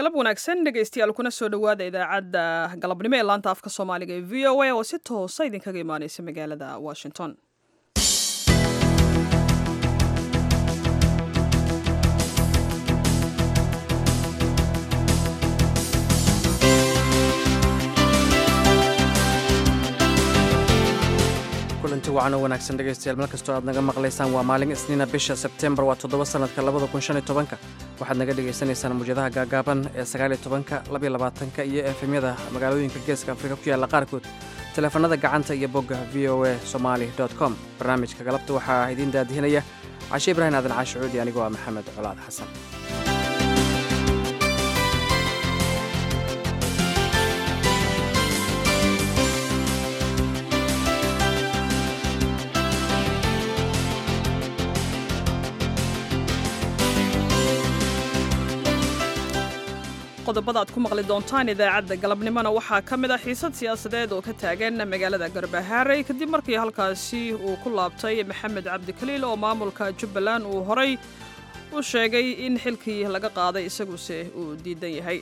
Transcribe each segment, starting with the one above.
galab wanaagsan dhegaystayaal kuna soo dhowaada idaacadda galabnimo ee laanta afka soomaaliga ee v o a oo si toosa idinkaga imaaneysa magaalada washington kulanti wacan oo wanaagsan dhegaystayaal meel kastoo aad naga maqlaysaan waa maalin isniina bisha sebtembar waa toddoba sannadka labada kun shan iyo tobanka waxaad naga dhagaysanaysaan muwjadaha gaagaaban ee sagaaliyo tobanka labiyo labaatanka iyo efemyada magaalooyinka geeska afrika ku yaalla qaarkood taleefanada gacanta iyo bogga v o a somali com barnaamijka galabta waxaa idiin daadihinaya cashe ibraahim aadan caashi cuudi anigoo ah maxamed colaad xasan qodobada aad ku maqli doontaan idaacadda galabnimona waxaa ka mid ah xiisad siyaasadeed oo ka taagan magaalada garbahaarey kadib markii halkaasi uu ku laabtay maxamed cabdikaliil oo maamulka jubbaland uu horay u sheegay in xilkii laga qaaday isaguse uu diidan yahay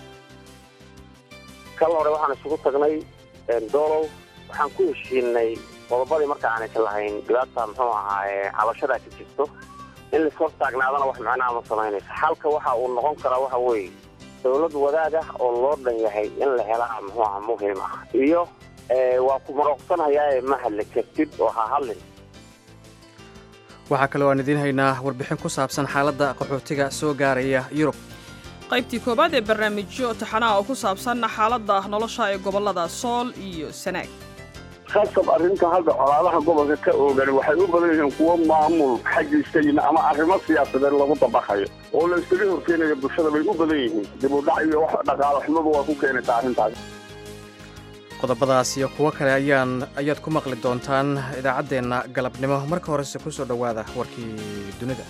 kal hore waxaan isugu tagnay doolow waxaan ku heshiinay qodobadii marka aanaysan lahayn dhibaata muxuu ahaaye cabashadaa ka jirto in lashor taagnaadana wax macnaha ma samaynayso xalka waxa uu noqon karaa waxa weeye dowlad wadaag ah oo loo dhan yahay in la helaa muxuu aha muhiim ah iyo waa ku marooqsanayaae ma hadli kartid oo ha hadlin waxaa kaloo aan idiin haynaa warbixin ku saabsan xaaladda qaxootiga soo gaaraya yurub qaybtii koowaad ee barnaamijyo taxanaha oo ku saabsan xaaladda nolosha ee gobollada sool iyo sanaag khasab arrinta hadda colaadaha gobolka ka oogan waxay u badan yihiin kuwo maamul xaggiisa yimi ama arrimo siyaasadeed lagu dabaqayo oo la iskaga horkeenaya bulshada bay u badan yihiin dib u dhac iyo wax dhaqaalo xumadu waa ku keenaysaa arrintaas qodobadaas iyo kuwo kale ayaan ayaad ku maqli doontaan idaacaddeenna galabnimo marka horese ku soo dhowaada warkii dunida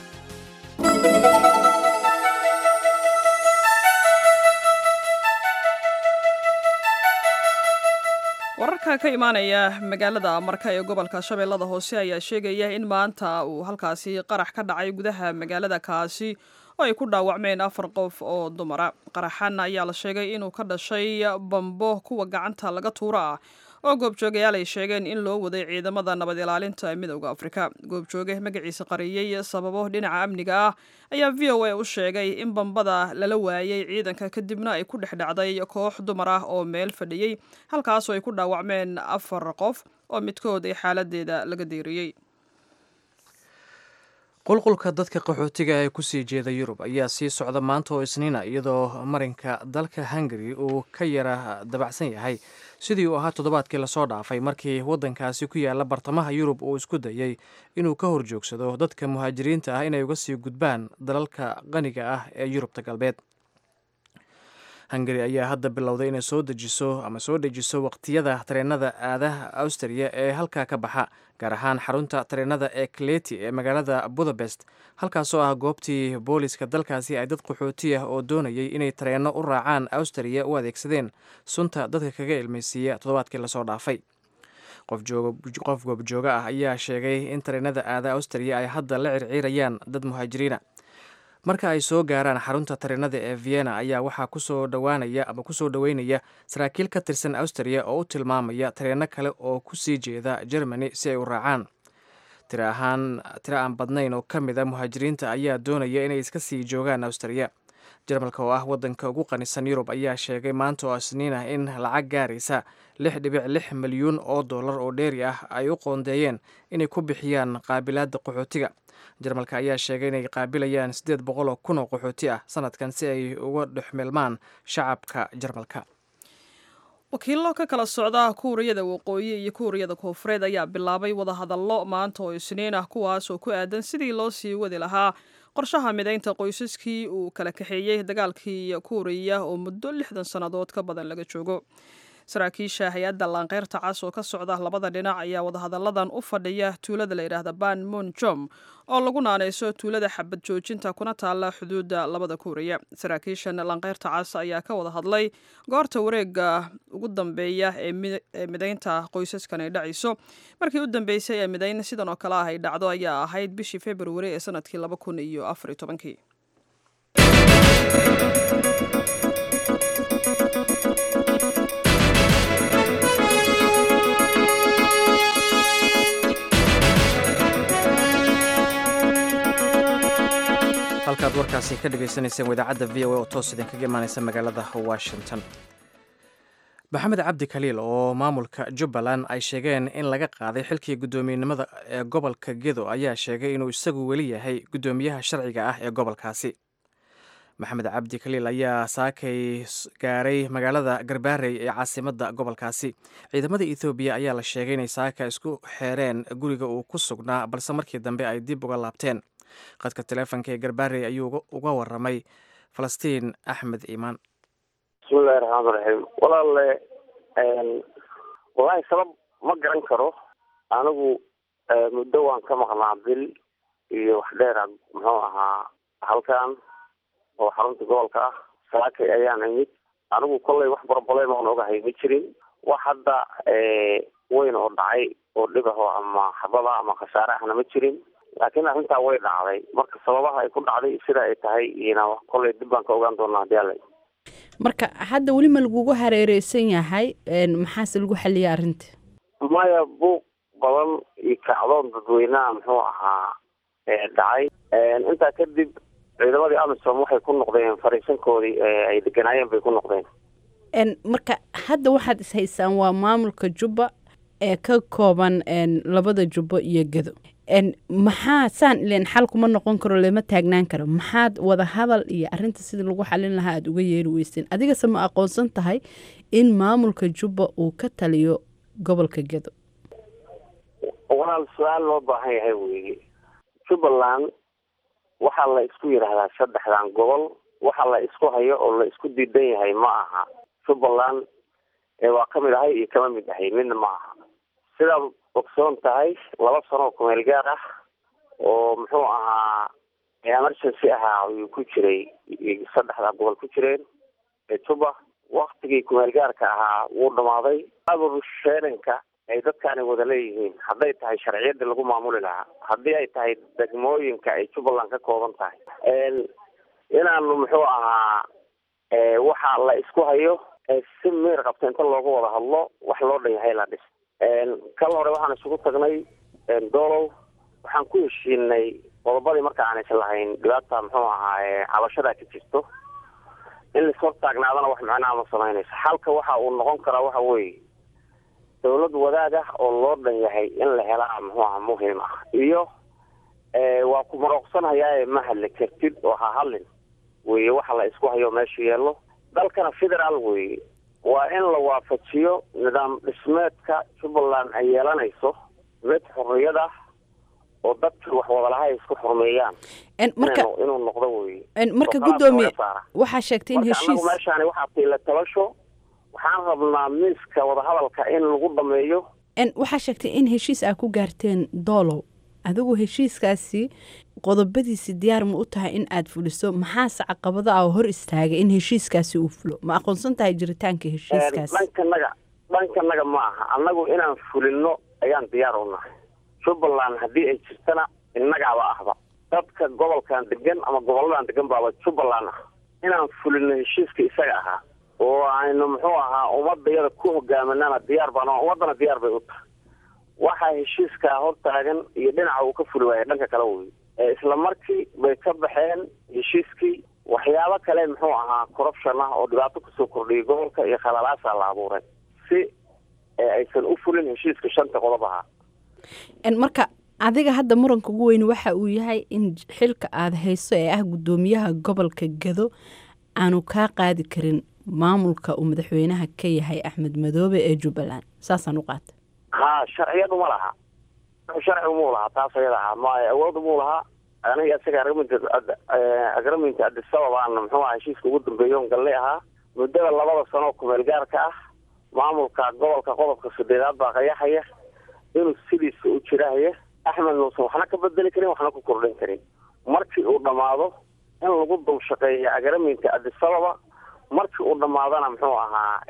wararka ka imaanaya magaalada marka ee gobolka shabeellada hoose ayaa sheegaya in maanta uu halkaasi qarax ka dhacay gudaha magaalada kaasi oo ay ku dhaawacmeen afar qof oo dumara qaraxan ayaa la sheegay inuu ka dhashay bambo kuwa gacanta laga tuuro ah oo goobjoogayaal ay sheegeen in loo waday ciidamada nabad ilaalinta midowda afrika goobjooge magaciisa qariyey sababo dhinaca amniga ah ayaa v o a u sheegay in bambada lala waayey ciidanka kadibna ay ku dhex dhacday koox dumar ah oo meel fadhiyey halkaasoo ay ku dhaawacmeen afar qof oo midkood ay xaaladeeda laga deeriyey qulqulka dadka qaxootiga ee kusii jeeda yurub ayaa sii socda maanta oo isniina iyadoo marinka dalka hungari uu ka yara dabacsan yahay sidii uu ahaa toddobaadkii lasoo dhaafay markii waddankaasi ku yaalla bartamaha yurub uu isku dayey inuu ka horjoogsado dadka muhaajiriinta ah inay uga sii gudbaan dalalka qaniga ah ee yurubta galbeed hungari ayaa hadda bilowday inay soo dejiso ama soo dejiso waqtiyada tareenada aadaha austriya ee halkaa ka baxa gaar ahaan xarunta tareenada ee kleti ee magaalada budapest halkaasoo ah goobtii booliska dalkaasi ay dad qaxooti ah oo doonayay inay tareenno u raacaan austriya u adeegsadeen sunta dadka kaga ilmaysiiya toddobaadkii lasoo dhaafay qof goobjooga ah ayaa sheegay in tareenada aada austriya ay hadda la circiirayaan dad muhaajiriina marka ay soo gaaraan xarunta tareenada ee vienna ayaa waxaa kusoo dhowaanaya ama kusoo dhoweynaya saraakiil ka tirsan austriya oo u tilmaamaya tareenno kale oo kusii jeeda germany si ay u raacaan tiro ahaan tiro aan badnayn oo ka mid a muhaajiriinta ayaa doonaya inay iska sii joogaan austriya jarmalka oo ah waddanka ugu qanisan yurub ayaa sheegay maanta oo isniin ah in lacag gaaraysa lix dhibic lix milyuun oo dollar oo dheeri ah ay u qoondeeyeen inay ku bixiyaan qaabilaadda qaxootiga jarmalka ayaa sheegay inay qaabilayaan siddeed boqol oo kun oo qaxooti ah sanadkan si ay uga dhexmilmaan shacabka jarmalka wakiillo ka kala socda kuuriyada waqooyi iyo kuuriyada koonfureed ayaa bilaabay wadahadallo maanta oo isniin ah kuwaas oo ku aadan sidii loo sii wadi lahaa qorshaha midaynta qoysaskii uu kala kaxeeyey dagaalkii kuuriya oo muddo lixdan sannadood ka badan laga joogo saraakiisha hay-adda laanqeyrta cas oo ka socda labada dhinac ayaa wadahadalladan u fadhiya tuulada la yidhaahda ban monjom oo lagu naanayso tuulada xabad joojinta kuna taalla xuduudda labada kuuriya saraakiishan laanqeyrta cas ayaa ka wada hadlay goorta wareega ugu dambeeya ee midaynta qoysaskan ay dhacayso markii u dambeysay ee midayn sidan oo kale ah ay dhacdo ayaa ahayd bishii februari ee sanadkii laba kun iyo afar iyo tobankii halkaad warkaasi ka dhagaysanayseen idaacadda v o a oo toos idinkaga imaanaysa magaalada washington maxamed cabdi kaliil oo maamulka jubbaland ay sheegeen in laga qaaday xilkii guddoomiyenimada ee gobolka gedo ayaa sheegay inuu isagu weli yahay guddoomiyaha sharciga ah ee gobolkaasi maxamed cabdi kaliil ayaa saakay gaaray magaalada garbaarey ee caasimadda gobolkaasi ciidamada ethoobiya ayaa la sheegay inay saaka isku xeereen guriga uu ku sugnaa balse markii dambe ay dib uga laabteen qadka taleefonka ee garbaarey ayuu uga waramay falastiin axmed iimaan bismillahi raxmaan raxiim walaalle wallaahi sabab ma garan karo anigu muddo waan ka maqnaa bil iyo wax dheera muxuu ahaa halkan oo xarunta gobolka ah saakay ayaan imid anigu kollay wax broblem oon ogahay ma jirin wax hadda weyn oo dhacay oo dhibaho ama xabada ama khasaare ahna ma jirin laakiin arrintaa way dhacday marka sababaha ay ku dhacday sida ay tahay iyona kollay dib baan ka ogaan doonaa hadii alla marka hadda weli ma lagugu hareereysan yahay maxaase lagu xaliyay arrinta maya buuq badan iyo kacdoon dadweynaha muxuu ahaa dhacay intaa kadib ciidamadii amisom waxay ku noqdeen fariisankoodii ay deganaayeen bay ku noqdeen marka hadda waxaad ishaysaan waa maamulka jubba ee ka kooban labada jubbo iyo gedo maxaa saan ilen xal kuma noqon karo lama taagnaan karo maxaad wada hadal iyo arinta sidii lagu xalin lahaa aada uga yeeri weyseen adigase ma aqoonsan tahay in maamulka jubba uu ka taliyo gobolka gedo walaal su-aal loo baahan yahay weeye jubbaland waxaa la isku yidhaahdaa saddexdan gobol waxa la isku hayo oo la isku diidan yahay ma aha jubbaland waa ka mid ahay iyo kama mid ahay midna ma aha sidaad ogsoon tahay laba sanoo kumeel gaar ah oo muxuu ahaa emergency ahaa ayuu ku jiray saddexda gobol ku jireen ee juba waktigii kumeel gaarka ahaa wuu dhamaaday abursheeranka ay dadkaani wada leeyihiin hadday tahay sharciyadii lagu maamuli lahaa haddii ay tahay degmooyinka ay jubbaland ka kooban tahay inaanu muxuu ahaa waxa la isku hayo si meer qabta inta looga wada hadlo wax loo dhan yahay la dhis kal hore waxaan isugu tagnay doolow waxaan ku heshiinay qodobadii marka aan is lahayn dhibaata muxuu ahaa cabashadaa ka jirto in lashor taagnaadana wax macnaha ma samaynayso xalka waxa uu noqon karaa waxa weeye dawlad wadaag ah oo loo dhan yahay in la helaa muxuu aha muhiim ah iyo waa ku marooqsanhayaa ma hadli kartid oo ha hadlin weye waxa la isku hayo meesha yeelo dalkana federaal weye waa in la waafajiyo nidaam dhismeedka jubbaland ay yeelanayso mid xorriyad ah oo dadkii wax wadalaha ay isku xurmeeyaan marka inuu noqdo weye marka guddoomiye waxaa sheegtay in marka anagu heshiis meeshaani waxaa tiila tabasho waxaan rabnaa miiska wadahadalka in lagu dhameeyo waxaa sheegtay in heshiis aa ku gaarteen doolow adigu heshiiskaasi qodobadiisi diyaar ma u tahay in aad fuliso maxaase caqabado ah oo hor istaagay in heshiiskaasi uu fulo ma aqoonsan tahay jiritaanka heshiiskaasi dhankanaga dhankanaga ma aha annagu inaan fulino ayaan diyaar u nahay jubbaland haddii ay jirtana innagaaba ahba dadka gobolkan degan ama goboladan degan baaba jubbaland ah inaan fulino heshiiska isaga ahaa oo aynu muxuu ahaa ummadayada ku hogaaminana diyaar baan ummadana diyaar bay u tahay waxaa heshiiskaa hortaagan iyo dhinaca uu ka fuli waaya dhanka kale wey isla markii bay ka baxeen heshiiskii waxyaabo kale muxuu ahaa corruption ah oo dhibaato kusoo kordhiyay gobolka iyo khalalaasaa la abuuray si aysan u fulin heshiiska shanta qodob ahaa marka adiga hadda muranka ugu weyn waxa uu yahay in xilka aada hayso ee ah guddoomiyaha gobolka gado aanu kaa qaadi karin maamulka uu madaxweynaha ka yahay axmed madoobe ee jubbaland saasaan u qaata ha sharciyadu ma laha sharcigu muu lahaa taas ayada ah ma awoodu muu lahaa aniga isaga agreement agreement adisababaan muxuu aha heshiiska ugu dambeeya on galle ahaa muddada labada sanoo kumeel gaarka ah maamulka gobolka qodobka sideedaad baa qayaxaya inuu sidiisa u jirahaya axmed nuusan waxna ka bedeli karin waxna ku kordhin karin markii uu dhammaado in lagu dul shaqeeya agreeminta adisababa markii uu dhammaadana muxuu ahaa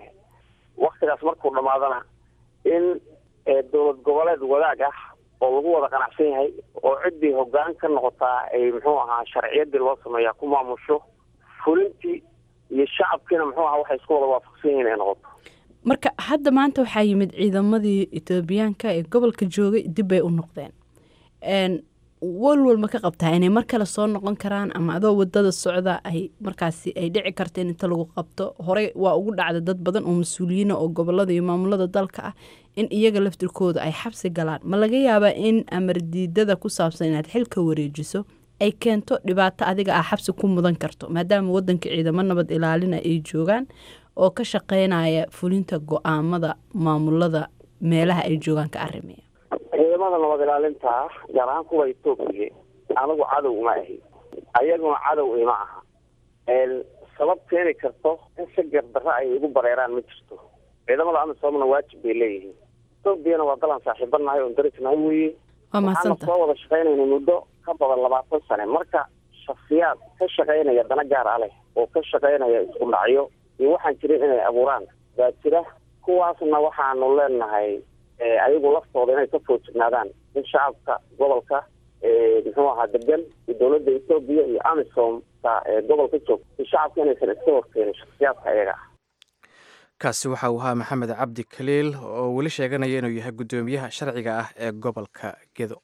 waktigaas markuu dhammaadana in dowlad goboleed wadaag ah oo lagu wada qanacsan yahay oo ciddii hoggaan ka noqotaa ay muxuu ahaa sharciyadii loo sameeyaa ku maamusho fulintii iyo shacabkiina muxuu ahaa waxay isku wada waafaqsan yihiin ay noqoto marka hadda maanta waxaa yimid ciidamadii etoobiyaanka ee gobolka joogay dib bay u noqdeen walwal ma ka qabtaa inay mar kale soo noqon karaan ama adoo wadada socda ay markaasi ay dhici karto in inta lagu qabto horey waa ugu dhacda dad badan oo mas-uuliyiina oo gobolada iyo maamulada dalka ah in iyaga laftirkooda ay xabsi galaan ma laga yaabaa in amardiidada ku saabsan inaad xilka wareejiso ay keento dhibaato adiga ah xabsi ku mudan karto maadaama wadanka ciidamo nabad ilaalina ay joogaan oo ka shaqeynaya fulinta go-aamada maamulada meelaha ay joogaan ka arimaya ciidamada nabad ilaalinta gaar ahaan kuwa etoobiya anigu cadow uma ahi ayaguna cadow ima aha sabab keeni karto in si gardarro ay igu bareeraan ma jirto ciidamada amisoomna waajib bay leeyihiin etoobiyana waa dalan saaxiibanahay oon darisnahay weye waa waxaana mahadsanta soo wada shaqaynayna muddo ka badan labaatan sane marka shaksiyaad ka shaqaynaya dana gaar ah leh oo ka shaqaynaya isku dhacyo iyo waxaan jirin inay abuuraan baa jira kuwaasna waxaanu leenahay eh, ayagu laftooda inay ka foojignaadaan in shacabka gobolka eh, muxuu ahaa degan iyo dowladda etoobiya iyo amisom ta ee gobolka joogta iyo shacabka inaysan iska horkeenin shaksiyaadka ayaga ah kaasi waxa uu ahaa maxamed cabdi kaliil oo weli sheeganaya inuu yahay guddoomiyaha sharciga ah ee gobolka gedo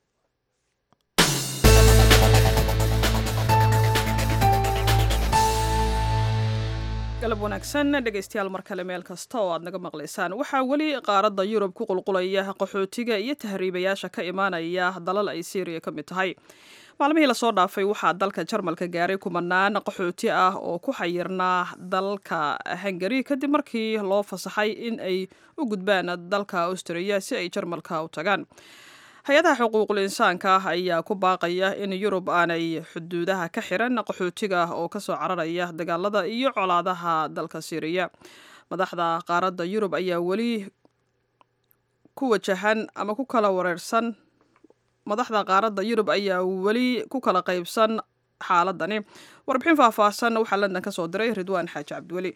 galab wanaagsan dhegaystayaal mar kale meel kasta oo aad naga maqlaysaan waxaa weli qaaradda yurub ku qulqulaya qaxootiga iyo tahriibayaasha ka imaanaya dalal ay syriya ka mid tahay maalmihii lasoo dhaafay waxaa dalka jarmalka gaaray kumanaan qaxooti ah oo ku xayirnaa dalka hungari kadib markii loo fasaxay in ay u gudbaan dalka austriya si ay jarmalka u tagaan hay-adaha xuquuqul insaanka ah ayaa ku baaqaya in yurub aanay xuduudaha ka xiran qaxootiga oo kasoo cararaya dagaalada iyo colaadaha dalka syriya madaxda qaaradda yurub ayaa weli ku wajahan ama ku kala wareersan madaxda qaaradda yurub ayaa weli ku kala qaybsan xaaladani warbixin faahfaahsan waxaa london ka soo diray ridwaan xaaji cabdiweli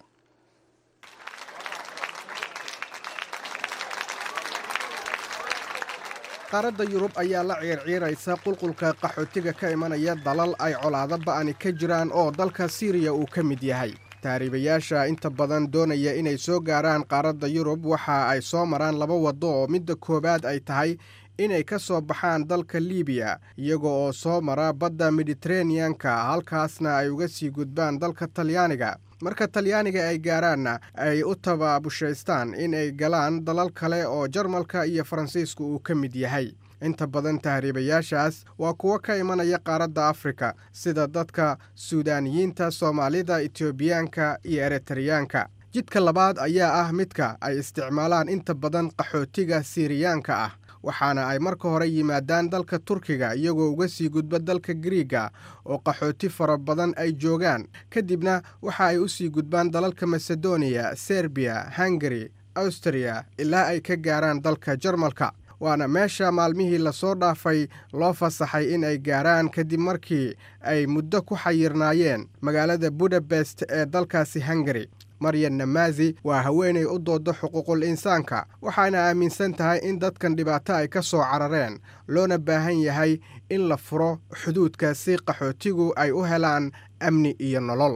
qaaradda yurub ayaa la ciirciiraysa qulqulka qaxootiga ka imanaya dalal ay colaado ba'ani ka jiraan oo dalka siiriya uu ka mid yahay tahriibayaasha inta badan doonaya inay soo gaaraan qaaradda yurub waxa ay soo maraan laba waddo oo midda koowaad ay tahay inay ka soo baxaan dalka liibiya iyaga oo soo mara badda mediteraneanka halkaasna ay uga sii gudbaan dalka talyaaniga marka talyaaniga ay gaaraanna ay u tababushaystaan in ay galaan dalal kale oo jarmalka iyo faransiiska uu ka mid yahay inta badan tahriibayaashaas waa kuwo ka imanaya qaaradda afrika sida dadka suudaaniyiinta soomaalida etoobiyaanka iyo eritariyaanka jidka labaad ayaa ah midka ay isticmaalaan inta badan qaxootiga siiriyaanka ah waxaana ay marka hore yimaadaan dalka turkiga iyagoo uga sii gudba dalka griiga oo qaxooti fara badan ay joogaan kadibna waxa ay u sii gudbaan dalalka masedoniya serbiya hungari austria ilaa ay ka gaaraan dalka jarmalka waana meesha maalmihii lasoo dhaafay loo fasaxay in ay gaaraan kadib markii ay muddo ku xayirnaayeen magaalada budabest ee dalkaasi hungari maryan namaasi waa haweenay u dooda xuquuqul insaanka waxaana aaminsan tahay in dadkan dhibaato ay ka soo carareen loona baahan yahay in la furo xuduudka si qaxootigu ay u helaan amni iyo nolol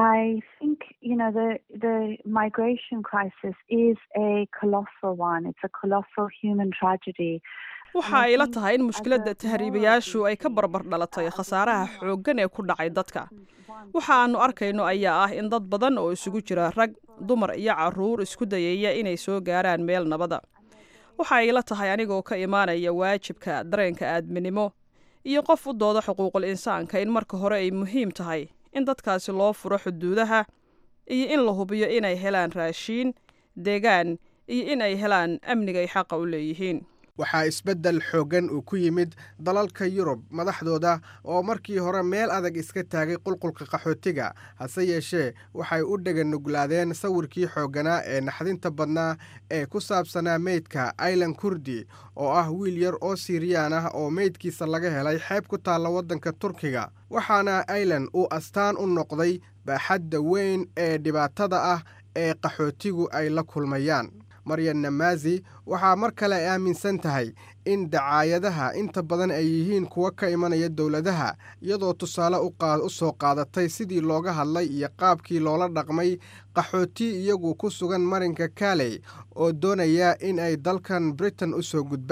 I think you know the the migration crisis is a colossal one. It's a colossal human tragedy. waxa ay la tahay in mushkiladda tahriibayaashu ay ka barbar dhalatay khasaaraha xooggan ee ku dhacay dadka waxa aanu arkayno ayaa ah in dad badan oo isugu jira rag dumar iyo caruur isku dayaya inay soo gaaraan meel nabada waxa ay la tahay anigoo ka imaanaya waajibka dareenka aadminimo iyo qof u dooda xuquuqul insaanka in marka hore ay muhiim tahay in dadkaasi loo furo xuduudaha iyo in la hubiyo inay helaan raashiin deegaan iyo in ay helaan amniga ay xaqa u leeyihiin waxaa isbeddel xooggan uu ku yimid dalalka yurub madaxdooda oo markii hore meel adag iska taagay qulqulka qaxootiga hase yeeshee waxay u dheganuglaadeen sawirkii xoogganaa ee naxdinta badnaa ee ku saabsanaa meydka ailan kurdi oo ah wiil yar oo siiriyaan ah oo meydkiisa laga helay xeeb ku taalla waddanka turkiga waxaana ailan uu astaan u noqday baaxadda weyn ee dhibaatada ah ee qaxootigu ay la kulmayaan maryan namaasi waxaa mar kale ay aaminsan tahay in dacaayadaha inta badan ay yihiin kuwo ka imanaya dowladaha iyadoo tusaale u soo qaadatay sidii looga hadlay iyo qaabkii loola dhaqmay qaxooti iyagu ku sugan marinka kaaley oo doonaya in ay dalkan britain u soo gudbaan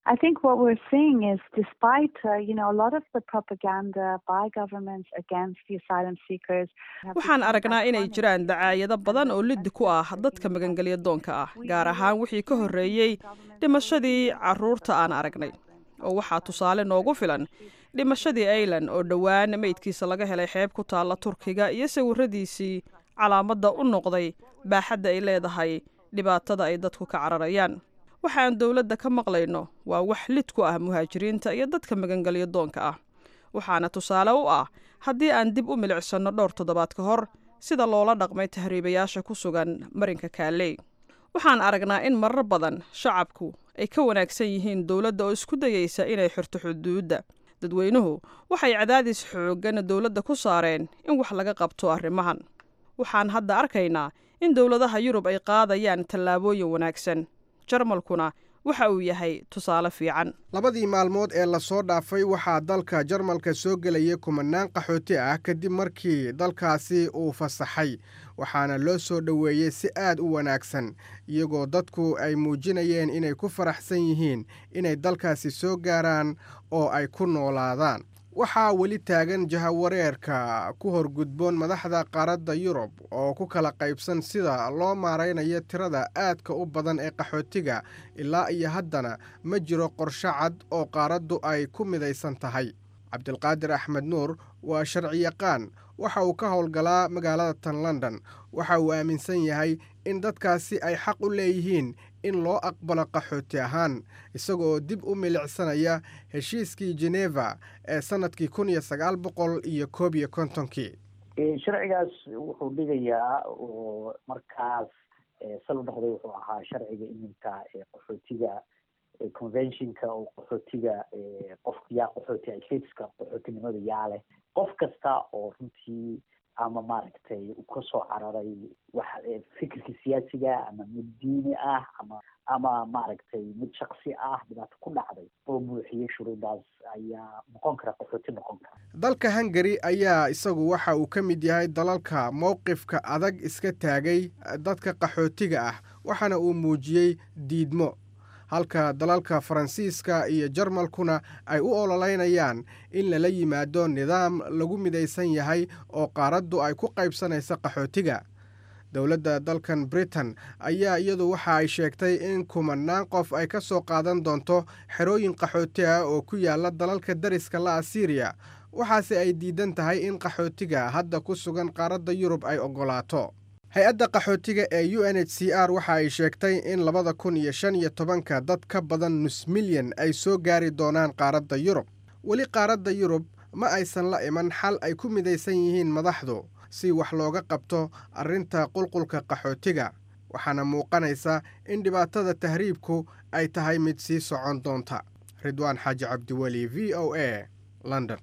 I think what we're seeing is, despite uh, you know a lot of the propaganda by governments against the asylum seekers, waxaan aragnaa inay jiraan dacaayado badan oo liddi ku ah dadka magangelya doonka ah gaar ahaan wixii ka horreeyey dhimashadii carruurta aan aragnay oo waxaa tusaale noogu filan dhimashadii ailan oo dhowaan meydkiisa laga helay xeeb ku taalla turkiga iyo sawiradiisii calaamadda u noqday baaxadda ay leedahay dhibaatada ay dadku ka cararayaan waxa aan dowladda ka maqlayno waa wax lid ku ah muhaajiriinta iyo dadka magangelyo doonka ah waxaana tusaale u ah haddii aan dib u milicsanno dhowr toddobaad ka hor sida loola dhaqmay tahriibayaasha ku sugan marinka kaaley waxaan aragnaa in marar badan shacabku ay ka wanaagsan yihiin dowladda oo isku dayeysa inay xirto xuduudda dadweynuhu waxay cadaadis xooggan dowladda ku saareen in wax laga qabto arrimahan waxaan hadda arkaynaa in dowladaha yurub ay qaadayaan tallaabooyin wanaagsan jarmalkuna waxa uu yahay tusaale fiican labadii maalmood ee lasoo dhaafay waxaa dalka jarmalka soo gelayay kumanaan qaxooti ah kadib markii dalkaasi uu fasaxay waxaana loo soo dhoweeyey si aad u wanaagsan iyagoo dadku ay muujinayeen inay ku faraxsan yihiin inay dalkaasi soo gaaraan oo ay ku noolaadaan waxaa weli taagan jahawareerka ku horgudboon madaxda qaaradda yurub oo ku kala qaybsan sida loo maaraynayo tirada aadka u badan ee qaxootiga ilaa iyo haddana ma jiro qorsho cad oo qaaraddu ay ku midaysan tahay cabdilqaadir axmed nuur waa sharciyaqaan waxa uu ka howlgalaa magaalada tan london waxa uu aaminsan yahay in dadkaasi ay xaq u leeyihiin in loo aqbalo qaxooti ahaan isagoo dib u milicsanaya heshiiskii geneva ee sannadkii kun iyo sagaal boqol iyo koob iyo kontonkii sharcigaas wuxuu dhigayaa oo markaas sal u noqday wuxuu ahaa sharciga iminka qaxootiga conventionka oo qaxootiga qof yaa qaxooti stateska qaxootinimada yaa leh qof kasta oo runtii ama maaragtay kasoo cararay wax fikirka siyaasiga ama mid diini ah ama ama maaragtay mid shaksi ah dhibaato ku dhacday oo buuxiyey shuruudaas ayaa noqon kara qaxooti noqon kara dalka hungari ayaa isagu waxa uu ka mid yahay dalalka mowqifka adag iska taagay dadka qaxootiga ah waxaana uu muujiyey diidmo halka dalalka faransiiska iyo jarmalkuna ay u ololeynayaan in lala yimaado nidaam lagu midaysan yahay oo qaaraddu ay ku qaybsanaysa qaxootiga dowladda dalkan britain ayaa iyadu waxa ay sheegtay in kumanaan qof ay ka soo qaadan doonto xerooyin qaxooti ah oo ku yaala dalalka dariska la asiiriya waxaase ay diidan tahay in qaxootiga hadda ku sugan qaaradda yurub ay oggolaato hay-adda qaxootiga ee u n h c r waxa ay sheegtay in labada kun iyo shan iyo tobanka dad ka badan nus milyan ay soo gaari doonaan qaaradda yurub weli qaaradda yurub ma aysan la iman xal ay ku midaysan yihiin madaxdu si wax looga qabto arrinta qulqulka qaxootiga waxaana muuqanaysa in dhibaatada tahriibku ay tahay mid sii socon doonta ridwaan xaaji cabdiweli v o a london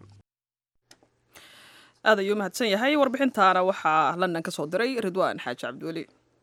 aad ayuu mahadsan yahay warbixintaana waxaa london ka soo diray ridwaan xaaji cabdiweli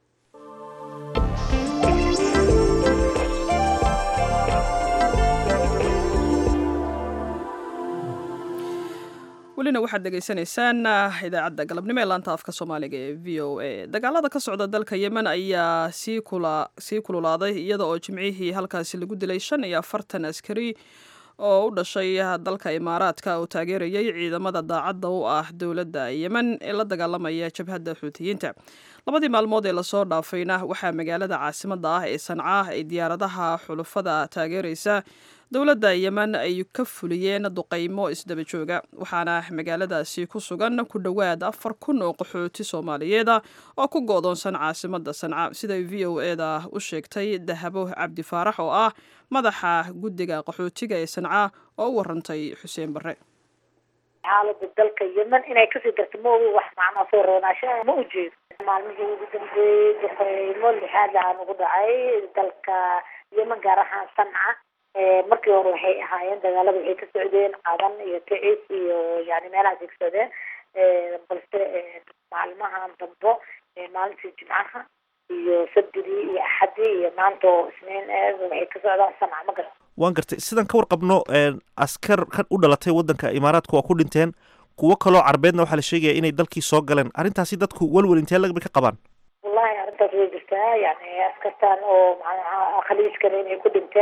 welina waxaad dhegaysanaysaan idaacadda galabnimo ee laanta afka soomaaliga ee v o a dagaalada ka socda dalka yemen ayaa sii sii kululaaday iyada oo jimcihii halkaasi lagu dilay shan iyo afartan askari oo u dhashay dalka imaaraadka oo taageerayay ciidamada daacadda u ah dowladda yemen ee la dagaalamaya jabhadda xuutiyiinta labadii maalmood ee lasoo dhaafayna waxaa magaalada caasimadda ah ee sanca ay diyaaradaha xulufada taageeraysa dowladda yemen ay ka fuliyeen duqaymo isdaba jooga waxaana magaaladaasi ku sugan ku dhowaad afar kun oo qaxooti soomaaliyeeda oo ku go'doonsan caasimadda sanca siday v o eda u sheegtay dahabo cabdi faarax oo ah madaxa guddiga qaxootiga ee sanca oo u warantay xuseen barre xaalada dalka yemen inay kasii darto ma ogi wax macnaa soo roonaashaha ma ujeedo maalmihii ugu dambeeyey duqeymo lixaad aan ugu dhacay dalka yemen gaar ahaan sanca markii hore waxay ahaayeen dagaalada waxay ka socdeen qadan iyo ticis iyo yani meelahaas ay ka socdeen balse maalmahan dambo maalintii jimcaha iyo sabdidii iyo axadii iyo maanta oo isniin waxay ka socdaan sanca ma garta waan gartay sidaan ka warqabno askar kan u dhalatay waddanka imaaraadka waa ku dhinteen kuwo kaloo carbeedna waxaa la sheegaya inay dalkii soo galeen arrintaasi dadku welwel intee lagba ka qabaan wallahi arrintaas way jirtaa yani askartan oo macnaha khaliijkana inay ku dhinteen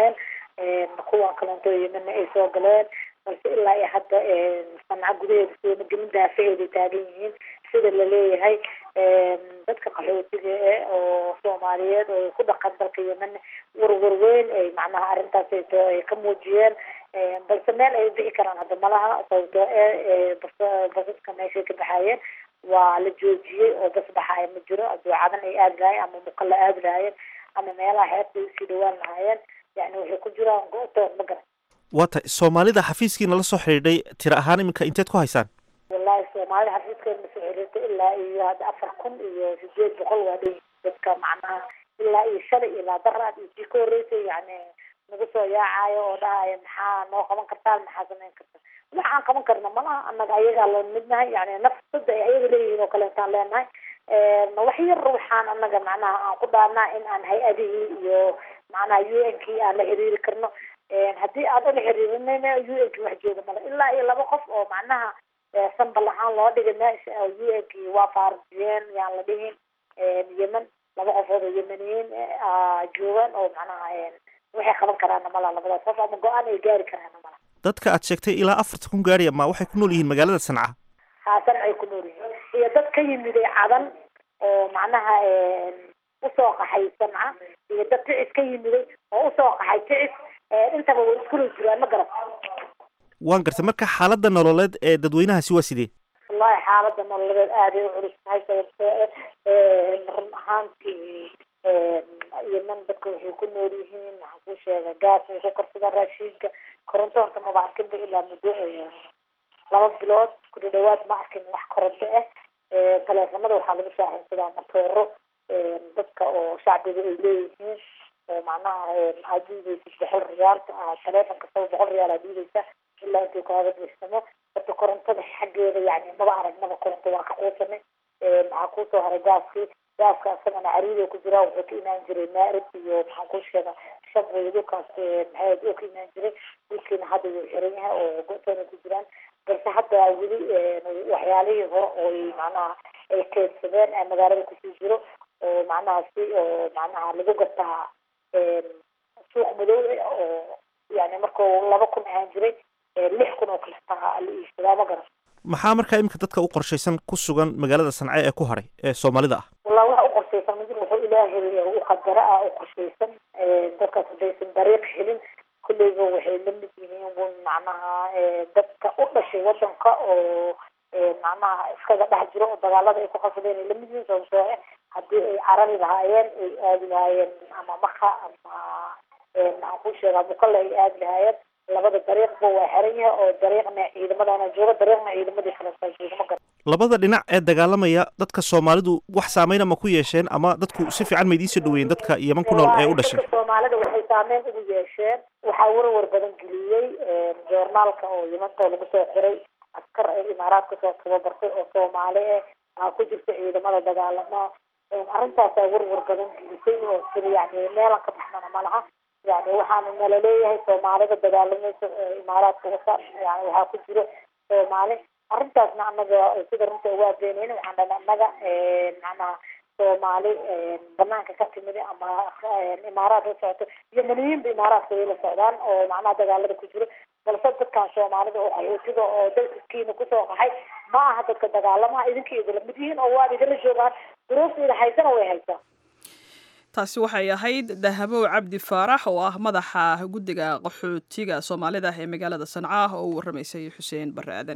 kuwan kalento yemana ay soo galeen balse ilaa iyo hadda sanca gudaheeda sooma daafaheeday taagan yihiin sida laleeyahay dadka qaxootiga e oo soomaaliyeed oo ku dhaqan dalka yemen warwar weyn ay macnaha arrintaas ay ka muujiyeen balse meel ay bixi karaan hadda malaha sababtoo e basaska meeshay ka baxaayeen waa la joojiyey oo bas baxaaya ma jiro aduucadan ay aadi lahayen ama muqalla aadi lahaayeen ama meelaha xeebta usii dhawaan lahaayeen yani waxay ku jiraan go-toon ma garan waa tahay soomaalida xafiiskiina la soo xidhiidhay tiro ahaan iminka inteed ku haysaan wallahi soomaalida xafiiskeena masoo xiriirtay ilaa iyo hadda afar kun iyo sideed boqol waa dhan dadka macnaha ilaa iyo shalay ilaa daraad iyo sii ka horreysay yani nagu soo yaacayo oo dhahaya maxaa noo qaban kartaan maxaa samayn kartaan waxaan qaban karna malaha annaga ayagaa loo midnahay yani nafsada ay ayaga leeyihiin oo kaleetaan leenahay wax yar waxaan annaga macnaha aan ku dhaarnaa in aan hay-adihii iyo macnaha u n kii aan la xiriiri karno haddii aan ula xiriirinayna u n ki wax jooga male ilaa iyo laba qof oo macnaha sambal ahaan loo dhigay meesha u n ki waa faarjiyeen yaan la dhihin yemen laba qofood oo yemeniyiin joogaan oo macnaha waxay qaban karaana mala labadaas qof ama go-aan ay gaari karaana mala dadka aad sheegtay ilaa afarta kun gaariya ma waxay ku nool yihiin magaalada sanca haasan ay ku nool yihiin iyo dad ka yimiday cadan oo macnaha usoo qaxay sanca iyo dad ticis ka yimiday oo usoo qaxay ticis intaba way iskula jiraan ma garan waan gartay marka xaaladda nololeed ee dadweynahaasi waa sidee wallahi xaaladda nololeed aaday u culus tahay sababtoo run ahaantii yemen dadka waxay ku nool yihiin waxaan ku sheega gaas way ku karsadaan raashiinka koronto horta maba arkinba ilaa muddo laba bilood ku dhadhawaad ma arkin wax koronto ah taleefanada waxaa lagu shaaxinsadaa matooro dadka oo shacbiga ay leeyihiin oo macnaha aad diideysid boqol riyaalka taleefon kastaba boqol riyaal aad diideysa ilaa intuu kaaga buuxsamo horta korontada xaggeeda yani maba aragnaba koronto waa ka quusanay maxaa kusoo haray gaaskii gaaska isagana cariido ku jiraa wuxuu ka imaan jiray maarib iyo maxaan ku sheega shabway dhulkaas maxaad oo ka imaan jiray dhulkiina hadda wuu xiran yahay oo go-toona ku jiraan balse hadda weli waxyaalihii hore oo macnaha ay keedsadeen ee magaalada kusii jiro oo macnaha si oo macnaha lagu gataa suuq madow oo yani markuu laba kun ahaan jiray lix kun oo kaletaa la iibsadaa ma garan maxaa markaa iminka dadka u qorshaysan ku sugan magaalada sance ee ku haray ee soomaalida ah wallah waxa u qorshaysan ma jiro wuxuu ilaahay u qadara ah u qorshaysan dadkaas haddaysan dariiq helin kulleyba waxay la mid yihiin macnaha dadka u dhashay wadanka oo macnaha iskaga dhex jiro oo dagaalada ay ku qasadeen ay lamid yihiin sababtoo ah haddii ay carari lahaayeen ay aadi lahaayeen ama maka ama maxaan ku sheegaa muqalla ay aadi lahaayeen labada dariiqba waa xiran yahay oo dariiqna ciidamadana jooga dariiqna ciidamadii kale jooga ma garan labada dhinac ee dagaalamaya dadka soomaalidu wax saameyna ma ku yeesheen ama dadku si fiican ma idiin soo dhaweeyeen dadka yeman ku nool ee u dhashay dadka soomaalida waxay saameyn ugu yeesheen waxaa warwar badan geliyey joornaalka oo yimanta lagu soo xiray askar ay imaaraadka soo tababartay oo soomaali ah aa ku jirta ciidamada dagaalama arrintaasaa warwar badan gelisay oo sida yani meelan ka baxnana malaha yani waxaana nala leeyahay soomaalida dagaalamaysa imaaraadka wasa yani waxaa ku jiro soomaali arrintaasna anaga sida runta waa beeneyn waxaan dhana annaga macnaha soomaali banaanka ka timid ama imaaraad la socoto yemaniyiinba imaaraadka way la socdaan oo macnaha dagaalada ku jiro balse dadkan soomaalida oo qaxootiga oo dalkiina kusoo qaxay ma aha dadka dagaalamaha idinka idinla mid yihiin oo waad idinla joogaan duruufta haysana way haysaa taasi waxay ahayd dahabow cabdi faarax oo ah madaxa guddiga qaxootiga soomaalida ee magaalada sanca oo u warramaysay xuseen barre aadan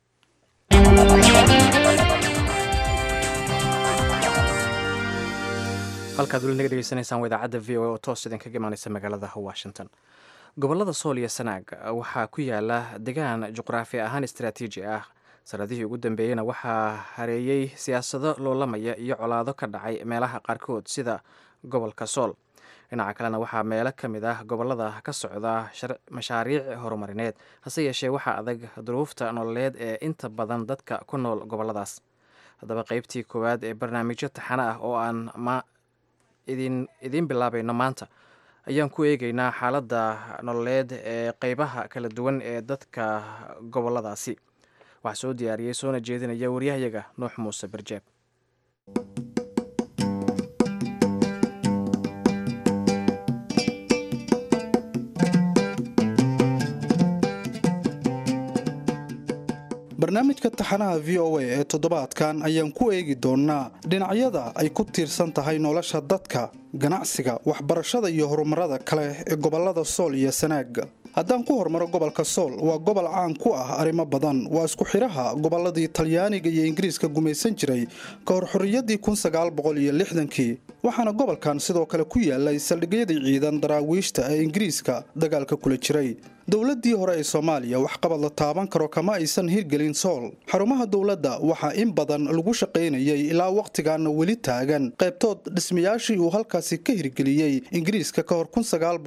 halkaad weli naga dhegeysanaysaan waa idaacadda v o a oo toos idinkaga imaaneysa magaalada washington gobollada sool iyo sanaag waxaa ku yaala degaan juqraafi ahaan istaraatiiji ah sanadihii ugu dambeeyeyna waxaa hareeyey siyaasado loolamaya iyo colaado ka dhacay meelaha qaarkood sida gobolka sool dhinaca kalena waxaa meelo ka mid ah gobollada ka socda mashaariic horumarineed hase yeeshee waxaa adag duruufta nololeed ee inta badan dadka ku nool gobolladaas haddaba qeybtii koowaad ee barnaamijyo taxane ah oo aan ma idin idiin bilaabayno maanta ayaan ku eegeynaa xaaladda nololeed ee qeybaha kala duwan ee dadka gobolladaasi waxaa soo diyaariyey soona jeedinaya waryahayaga nuux muuse barjeeb barnaamijka taxanaha v o a ee toddobaadkan ayaan ku eegi doonnaa dhinacyada ay ku tiirsan tahay nolosha dadka ganacsiga waxbarashada iyo horumarada kale ee gobollada sool iyo sanaag haddaan ku hormaro gobolka sool waa gobol caan ku ah arrimo badan waa isku xidhaha gobolladii talyaaniga iyo ingiriiska gumaysan jiray ka hor xorriyaddii kii waxaana gobolkan sidoo kale ku yaalay saldhigyadii ciidan daraawiishta ee ingiriiska dagaalka kula jiray dowladdii hore ee soomaaliya waxqabad la taaban karo kama aysan hirgelin sool xarumaha dowladda waxaa in badan lagu shaqaynayay ilaa wakhtigaana weli taagan qaybtood dhismayaashii uu halkaasi ka hirgeliyey ingiriiska ka hor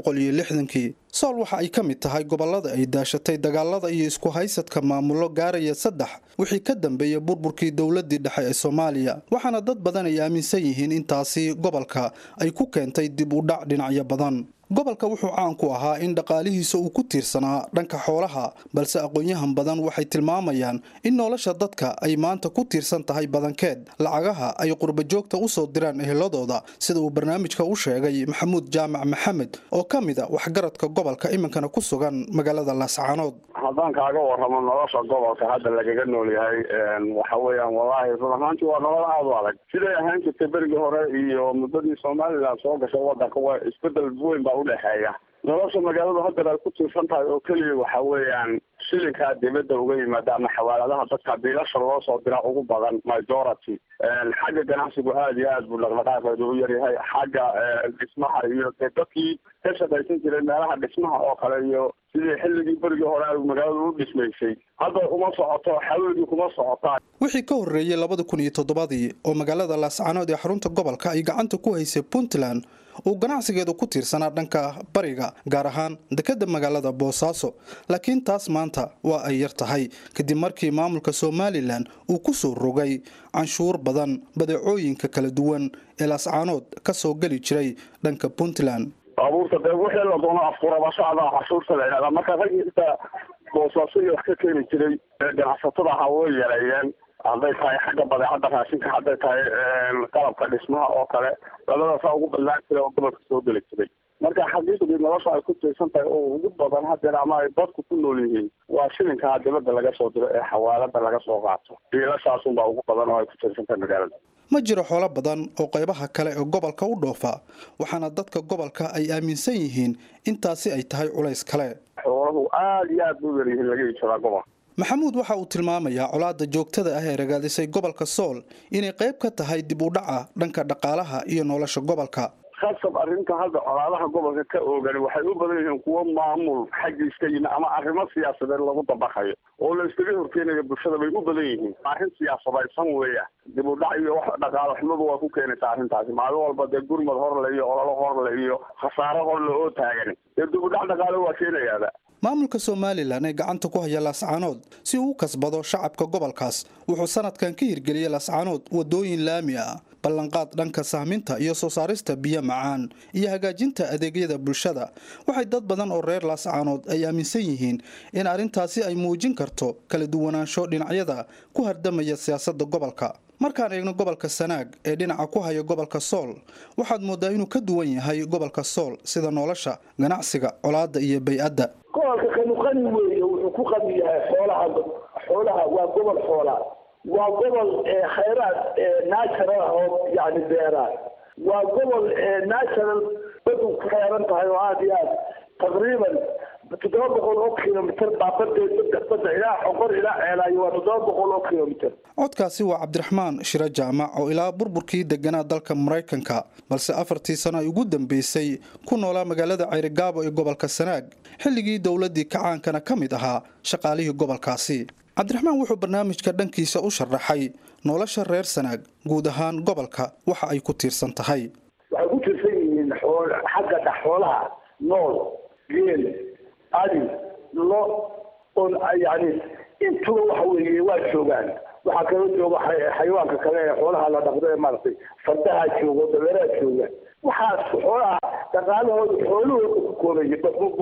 kii sool waxa ay ka mid tahay gobollada ay daashatay dagaalada iyo isku haysadka maamullo gaaraya saddex wixii ka dambeeyey burburkii dowladdii dhexe ee soomaaliya waxaana dad badan ay aaminsan yihiin intaasi gobolka ay ku keentay dib u dhac dhinacyo badan gobolka wuxuu caan ku ahaa in dhaqaalihiisa uu ku tiirsanaa dhanka xoolaha balse aqoon-yahan badan waxay tilmaamayaan in nolosha dadka ay maanta ku tiirsan tahay badankeed lacagaha ay qurbajoogta u soo diraan eheladooda sida uu barnaamijka u sheegay maxamuud jaamac maxamed oo ka mid a waxgaradka gobolka iminkana ku sugan magaalada laascaanood haddaan kaaga warramo nolosha gobolka hadda lagaga nool yahay waxa weeyaan wallaahi run ahaanti waa nolol aada u adag siday ahaan jirtay berigii hore iyo muddadii somalilan soo gashay wadanka waa isbedel weyn baa udhexeeya nolosha magaaladu haddan ay ku tiirsan tahay oo keliya waxa weeyaan shilinkaa dibadda uga yimaada ama xawaaladaha dadka biilasha loo soo dira ugu badan majority xagga ganacsigu aada iyo aad buu dhaqdhaqaaqeedu u yaryahay xagga dhismaha iyo dee dadkii ka shaqaysan jiray meelaha dhismaha oo kale iyo sidii xilligii berigii hore ay magaaladu u dhismaysay hadda kuma socoto xawligii kuma socotaa wixii ka horreeyey labada kun iyo toddobadii oo magaalada laascaanood ee xarunta gobolka ay gacanta ku haysay puntland uu ganacsigeedu ku tiirsanaa dhanka bariga gaar ahaan dekedda magaalada boosaaso laakiin taas maanta waa ay yar tahay kadib markii maamulka somalilan uu ku soo rogay canshuur badan badeecooyinka kala duwan ee laascaanood ka soo geli jiray dhanka puntland baabuurta dee wixii la doono afkurabashada cashuurta la yidhahdaa marka raggiisa boosaaso iyo wax ka keeni jiray ganacsatada ahaa way yareeyeen hadday tahay xagga badeecadda raashinka hadday tahay qalabka dhismaha oo kale labadaasaa ugu badnaan jira oo gobolka soo geli jiray marka xaqiiqdii nolosha ay ku tiirsan tahay oo ugu badan hadeer ama ay dadku ku nool yihiin waa shilinkaa dibadda laga soo diro ee xawaalada laga soo qaato biilashaasunbaa ugu badan oo ay ku tiirsan tahay magaalada ma jiro xoolo badan oo qaybaha kale ee gobolka u dhoofa waxaana dadka gobolka ay aaminsan yihiin intaasi ay tahay culays kale xooluhu aada iyo aad buu yaryihiin laga iibsadaa gobolka maxamuud waxa uu tilmaamayaa colaadda joogtada ah ee ragaadisay gobolka sool inay qayb ka tahay dib u dhaca dhanka dhaqaalaha iyo nolosha gobolka khasab arrinta hadda colaadaha gobolka ka oogani waxay u badan yihiin kuwo maamul xaggiis ka yimi ama arrimo siyaasadeed lagu dabaqayo oo la iskaga horkeenayo bulshada bay u badan yihiin arrin siyaasadaysan weeya dib u dhac iyo wax dhaqaalo xumadu waa ku keenaysaa arrintaasi maalin walba dee gurmad horle iyo ololo horle iyo khasaaro horle oo taagan dee dib u dhac dhaqaalo waa keenayaaba maamulka somalilan ee gacanta ku haya laascaanood si uu u kasbado shacabka gobolkaas wuxuu sanadkan ka hirgeliyey laascaanood wadooyin laami ah ballanqaad dhanka sahminta iyo soo saarista biyo macaan iyo hagaajinta adeegyada bulshada waxay dad badan oo reer laascaanood ay aaminsan yihiin in arrintaasi ay muujin karto kala duwanaansho dhinacyada ku hardamaya siyaasadda gobolka markaan eegno gobolka sanaag ee dhinaca ku haya gobolka sool waxaad moodaa inuu ka duwan yahay gobolka sool sida nolosha ganacsiga colaadda iyo bay-adda gobolka kanu qani weeye wuxuu ku qani yahay xoolaha xoolaha waa gobol xoolaa waa gobol khayraad natural ah oo yani beeraa waa gobol natural badu ku xeeran tahay oo aada iyo aad taqriiban toddoba boqol oo kilomitr baa badeed badda ilaa xoqor ilaa ceelaayo waa toddoba boqol oo kilomitr codkaasi waa cabdiraxmaan shiro jaamac oo ilaa burburkii deganaa dalka maraykanka balse afartii sano ay ugu dambeysay ku noolaa magaalada ceyrigaabo ee gobolka sanaag xilligii dowladdii kacaankana ka mid ahaa shaqaalihii gobolkaasi cabdiraxmaan wuxuu barnaamijka dhankiisa u sharaxay nolosha reer sanaag guud ahaan gobolka waxa ay ku tiirsan tahay waxay ku tiirsan yihiin xagga dha xoolaha nool geel adi lo on yani intuba waxa weeye waa joogaan waxaa kala jooga xayawaanka kale ee xoolaha la dhaqdo ee maaragtay fardaha jooga dabeeraha jooga waxaas xoolaha dhaqaalahooda xoolahooda ku koobaya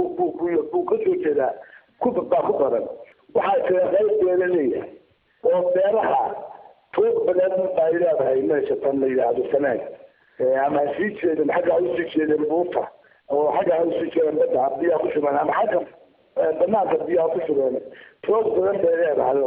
buu ka soo jeedaa kubaa ku badan waxaa jira qayb beela leeyahay oo beeraha tuug badan baa leedahay meesha tan la yidhaahdo sanaag ama ha sii jeeden xagga ha usii jeedeen buuta oo xagga ha usii jeedeen badda biyaha ku shubeen ama xagga banaanka biyaha ku shubeen tuug badan bay leedahay oo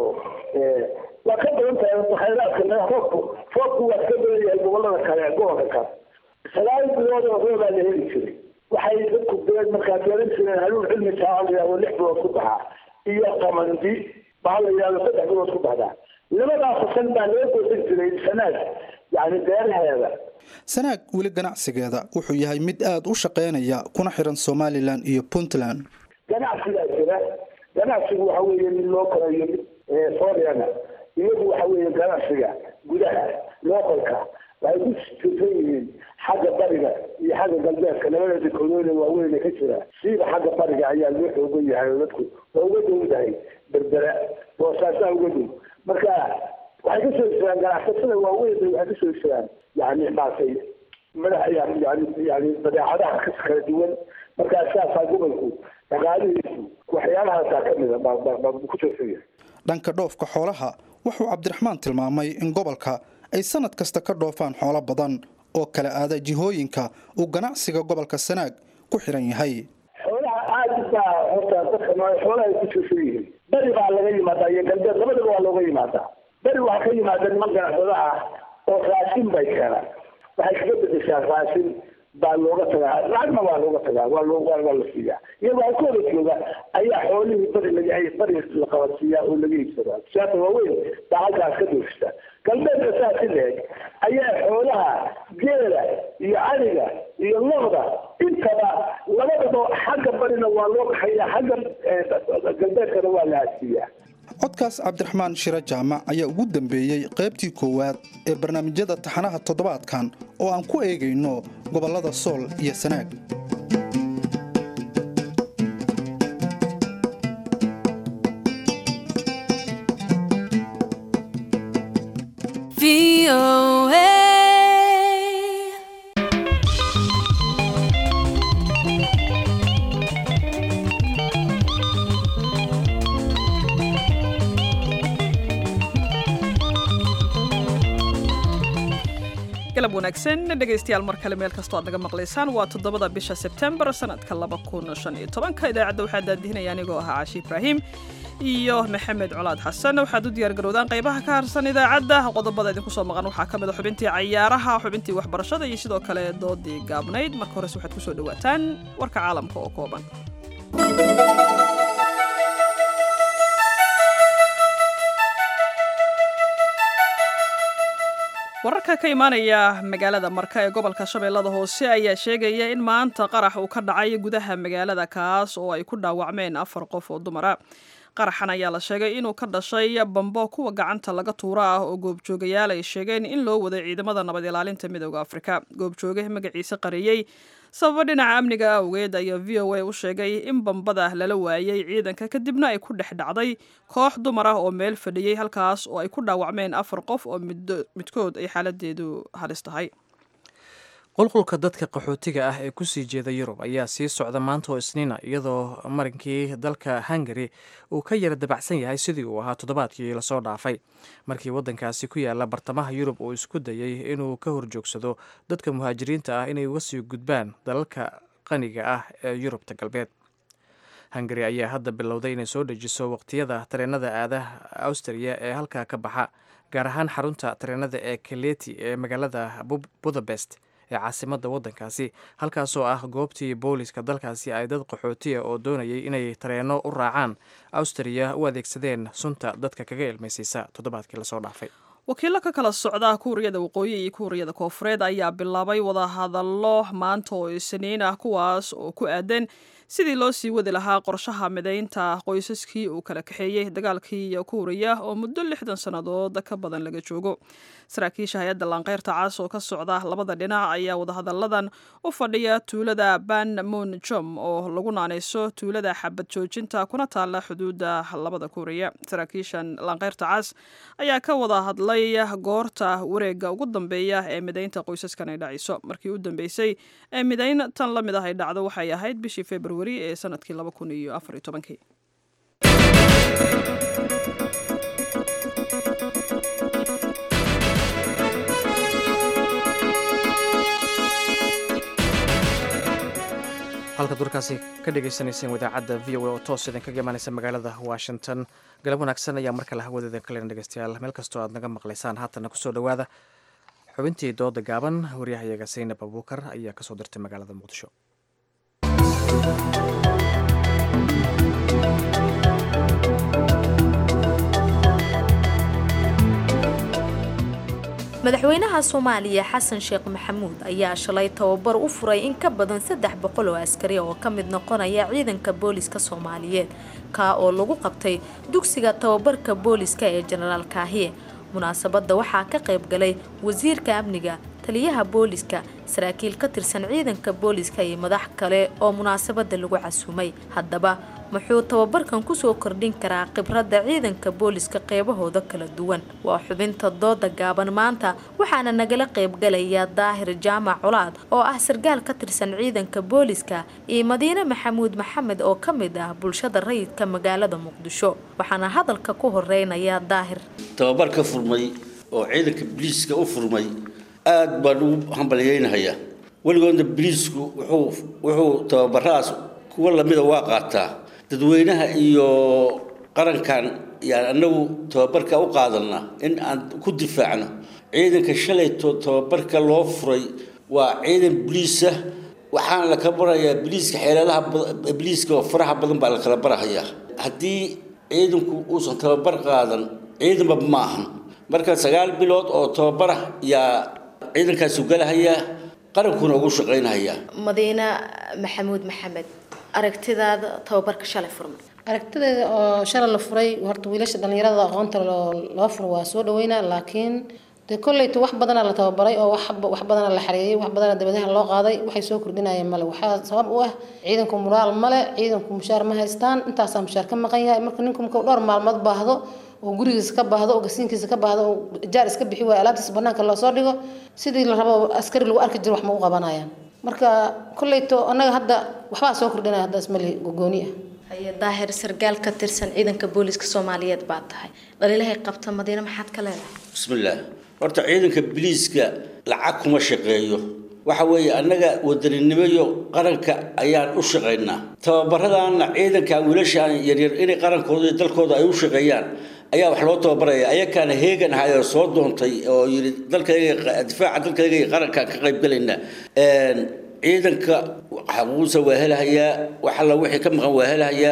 waa ka badan tahay khayraadka roobku roobku waa ka badan yahay gobolada kale gobolka kale sagaal bilood oo roobaa la heli jiray waxay dadku beed markaa beeran jireen haluun cilmi taala oo lix bilood ku baxaa iyo qamandi baa la yidhahdo saddex bilood ku baxdaa labadaa fasal baa laga goosan jiray sanaad yani beeraheeda sanaag weli ganacsigeeda wuxuu yahay mid aada u shaqaynaya kuna xiran somalilan iyo puntland ganacsigaa jira ganacsigu waxa weeye mid loo korayo mid foreana iyagu waxa weeye ganacsiga gudaha localka waxay ku jirsan yihiin xagga bariga iyo xagga galbeedka labada dekodoona waaweyn ka jira siiba xagga bariga ayaa loo xoogan yahay oo dadku waa uga dowdahay berbera boosaasaa uga dow marka waxay kasoo jiraan ganacsatada waaweyn bay waxay kasoo jiraan yani maartay madax yani yani badeecadaha ka kala duwan markaa saasaa gobolku dhaqaalihiisu waxyaalahaasaa kamida baa ku jirsan yahay dhanka dhoofka xoolaha wuxuu cabdiraxmaan tilmaamay in gobolka ay sanad kasta ka dhoofaan xoolo badan oo kala aada jihooyinka uu ganacsiga gobolka sanaag ku xiran yahay xoolaha aada baa horta dadka xoolaha ay ku jirsan yihiin beri baa laga yimaadaa iyo galbeed labadaba waa looga yimaadaa beri waxaa ka yimaada niman ganacsado ah oo raashin bay keenaan waxay kaga bedeshaa raashin baa looga tagaa lacagna waa looga tagaa waa loo waa la siiyaa iyagoo halkooda jooga ayaa xoolihii bari laga bari la qabadsiiyaa oo laga iibsadaa siyaasa waaweyn baa halkaas ka doofista galbeedka saa si leeg ayaa xoolaha geela iyo caniga iyo loqda intaba labadaba xagga barina waa loo kaxayaa xagga galbeedkana waa la hasiiyaa codkaas cabdiraxmaan shiro jaamac ayaa ugu dambeeyey qaybtii koowaad ee barnaamijyada taxanaha toddobaadkan oo aan ku eegayno gobollada sool iyo sanaag galab wanaagsan dhegaystayaal mar kale meel kastoo aad naga maqlaysaan waa toddobada bisha sebtembar sanadka laba kun shan iyo tobanka idaacadda waxaa daadihinaya anigoo ahaa caashi ibraahim iyo maxamed colaad xasan waxaad u diyaar garowdaan qaybaha ka harsan idaacadda qodobada idinku soo maqan waxaa ka mid a xubintii cayaaraha xubintii waxbarashada iyo sidoo kale doodii gaabnayd marka hores waxaad kusoo dhawaataan warka caalamka oo kooban wararka ka imaanaya magaalada marka ee gobolka shabeellada hoose ayaa sheegaya in maanta qarax uu ka dhacay gudaha magaalada kaas oo ay ku dhaawacmeen afar qof oo dumara qaraxan ayaa la sheegay inuu ka dhashay bambo kuwa gacanta laga tuuro ah oo goobjoogayaal ay sheegeen in loo waday ciidamada nabad ilaalinta midooda afrika goobjooge magaciise qariyey sababo dhinaca amniga awgeed ayaa v o a u sheegay in bambada lala waayay ciidanka kadibna ay ku dhex dhacday koox dumar ah oo meel fadhiyey halkaas oo ay ku dhaawacmeen afar qof oo midkood ay xaaladeedu halis tahay qulqulka dadka qaxootiga ah ee kusii jeeda yurub ayaa sii socda maanta oo isniina iyadoo marinkii dalka hungari uu ka yara dabacsan yahay sidii uu ahaa toddobaadkii lasoo dhaafay markii waddankaasi ku yaala bartamaha yurub uu isku dayey inuu ka horjoogsado dadka muhaajiriinta ah inay uga sii gudbaan dalalka qaniga ah ee yurubta galbeed hungari ayaa hadda bilowday inay soo dejiso waqtiyada tareenada aadaha austriya ee halkaa ka baxa gaar ahaan xarunta tareenada ee kaleti ee magaalada budapest ee caasimadda waddankaasi halkaasoo ah goobtii booliska dalkaasi ay dad qaxootiya oo doonayay inay tareenno u raacaan austriya u adeegsadeen sunta dadka kaga ilmaysiisa toddobaadkii lasoo dhaafay wakiilo ka kala socda kuuriyada waqooyi iyo kuuriyada koofureed ayaa bilaabay wadahadallo maanta oo isniin ah kuwaas oo ku aadan sidii loo sii wadi lahaa qorshaha midaynta qoysaskii uu kala kaxeeyey dagaalkii kuuriya oo muddo lixdan sannadood ka badan laga joogo saraakiisha hay-adda laanqeyrta cas oo ka socda labada dhinac ayaa wadahadalladan u fadhiya tuulada ban moon jom oo lagu naanayso tuulada xabad joojinta kuna taalla xuduudda labada kuuriya saraakiishan laanqeyrta cas ayaa ka wada hadlay goorta wareega ugu dambeeya ee midaynta qoysaskan ay dhacayso markii u dambeysay ee midayn tan la mid ah ay dhacdo waxay ahayd bishii februari ee sanadkii laba kun iyo afar iyo tobankii halkaad halkaad warkaasi ka dhagaysanayseen idaacadda v o a oo toos idinkaga imaanaysa magaalada washington galab wanaagsan ayaa markale hawadeeda kalen dhegeystayaal meel kastoo aad naga maqlaysaan haatanna kusoo dhowaada xubintii dooda gaaban waryahayaga saynab abuukar ayaa kasoo dirtay magaalada muqdisho madaxweynaha soomaaliya xasan sheekh maxamuud ayaa shalay tababar u furay in ka badan saddex boqol oo askari oo ka mid noqonaya ciidanka booliska soomaaliyeed kaa oo lagu qabtay dugsiga tababarka booliska ee jenaraal kaahiye munaasabadda waxaa ka qayb galay wasiirka amniga taliyaha booliska saraakiil ka tirsan ciidanka booliska iyo madax kale oo munaasabadda lagu casuumay haddaba muxuu tababarkan kusoo kordhin karaa khibradda ciidanka booliska qeybahooda kala duwan waa xubinta dooda gaaban maanta waxaana nagala qaybgalaya daahir jaamac colaad oo ah sarkaal ka tirsan ciidanka booliska iyo madiine maxamuud maxamed oo ka mid ah bulshada rayidka magaalada muqdisho waxaana hadalka ku horeynaya daahir tababar ka furmay oo ciidanka biliiska u furmay aad baan ugu hambalyeynahayaa weligoodna biliisku wuxuu wuxuu tababarahaas kuwa lamida waa qaataa dadweynaha iyo qarankan yaan anagu tababarka u qaadanaa in aan ku difaacno ciidanka shalayto tababarka loo furay waa ciidan biliisa waxaana la kala barayaa biliiska xeeladaha biliiska oo faraha badan baa la kala barahayaa haddii ciidanku uusan tababar qaadan ciidanba ma ahan marka sagaal bilood oo tababar ah yaa ciidankaasu galahayaa qarankuna ugu shaqaynahayaa madiine maxamuud maxamed aragtidaada tababarka shalay furmay aragtideeda oo shalay la furay horta wiilasha dhallinyarada aqoonta loo furo waa soo dhaweynaa laakiin dee kolleyta wax badana la tababaray oo wax badana la xareeyey wax badana dabadaha loo qaaday waxay soo kordhinayeen male waxaa sabab u ah ciidanku muraal male ciidanku mushaar ma haystaan intaasaa mushaar ka maqan yahay marka ninku marka dhowr maalmood baahdo oo gurigiisa ka baahdo oo gasiinkiisa ka baahdo oo jaar iska bixi waayo alaabtiisa banaanka loosoo dhigo sidii la rabo askari lagu arki jiro wax ma u qabanayaan marka kolleyto annaga hadda waxbaa soo kordhinaya hadda ismali gogooni ah haye daahir sarkaal ka tirsan ciidanka booliska soomaaliyeed baa tahay dhaliilahay qabta madiine maxaad ka leedahay bismillaah horta ciidanka biliiska lacag kuma shaqeeyo waxa weeye annaga wadaninimoyo qaranka ayaan u shaqaynaa tababaradaana ciidanka wiilashaan yaryar inay qarankooda iyo dalkooda ay u shaqeeyaan ayaa wax loo tababaraya ayakaana heegan ahay oo soo doontay oo yidhi dalkayga difaaca dalkayga iyo qarankaan ka qaybgalaynaa ciidanka xaquuqdiisa waa helahayaa wax alla wixii ka maqan waa helahayaa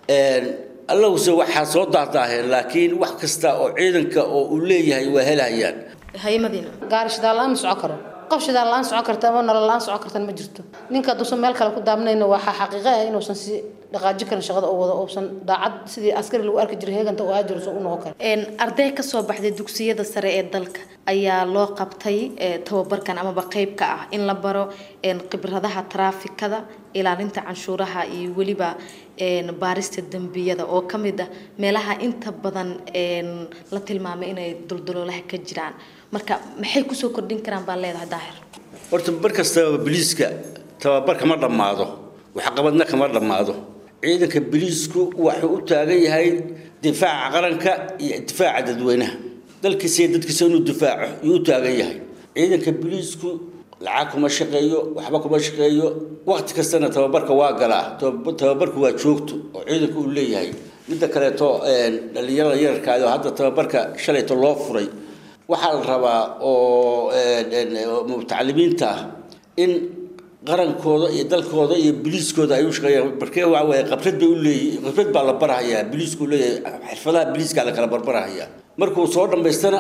allahuse waxaa soo daahdaaheen laakiin wax kasta oo ciidanka oo uu leeyahay waa helahayaan haye madiine gaari shidaal la-aan ma soco karo qof shidaal la-aan soco karta ama nolol la-aan soco kartan ma jirto ninka hadduusan meel kale ku daabnayna waxaa xaqiiqo ah inuusan si dhaqaaji karin shaqada oo wado uusan daacad sidii askari lagu arki jiray heeganta oo aajiro u noqon karo arday ka soo baxday dugsiyada sare ee dalka ayaa loo qabtay tababarkan amaba qeyb ka ah in la baro khibradaha taraafikada ilaalinta canshuuraha iyo weliba baarista dembiyada oo ka mid ah meelaha inta badan la tilmaamay inay duldaloolaha ka jiraan marka maxay kusoo kordhin karaan baan leedahay daahir horta mar kastaba biliiska tababar kama dhammaado waxqabadna kama dhammaado ciidanka biliisku wuxuu u taagan yahay difaaca qaranka iyo difaaca dadweynaha dalkiisa iyo dadkiisa inuu difaaco yuu u taagan yahay ciidanka biliisku lacag kuma shaqeeyo waxba kuma shaqeeyo waqti kastana tababarka waa galaa tababarku waa joogto oo ciidanku uu leeyahay midda kaleeto dhalinyarada yararkaad oo hadda tababarka shalayto loo furay waxaa la rabaa oo mutacalimiinta ah in qarankooda iyo dalkooda iyo biliiskooda ay u shaqeeyaan markee waa waaye qabrad bay u leeyihin qabrad baa la barahayaa biliisku leeyahay xirfadaha biliiskaa la kala barbarahayaa markuu soo dhammaystana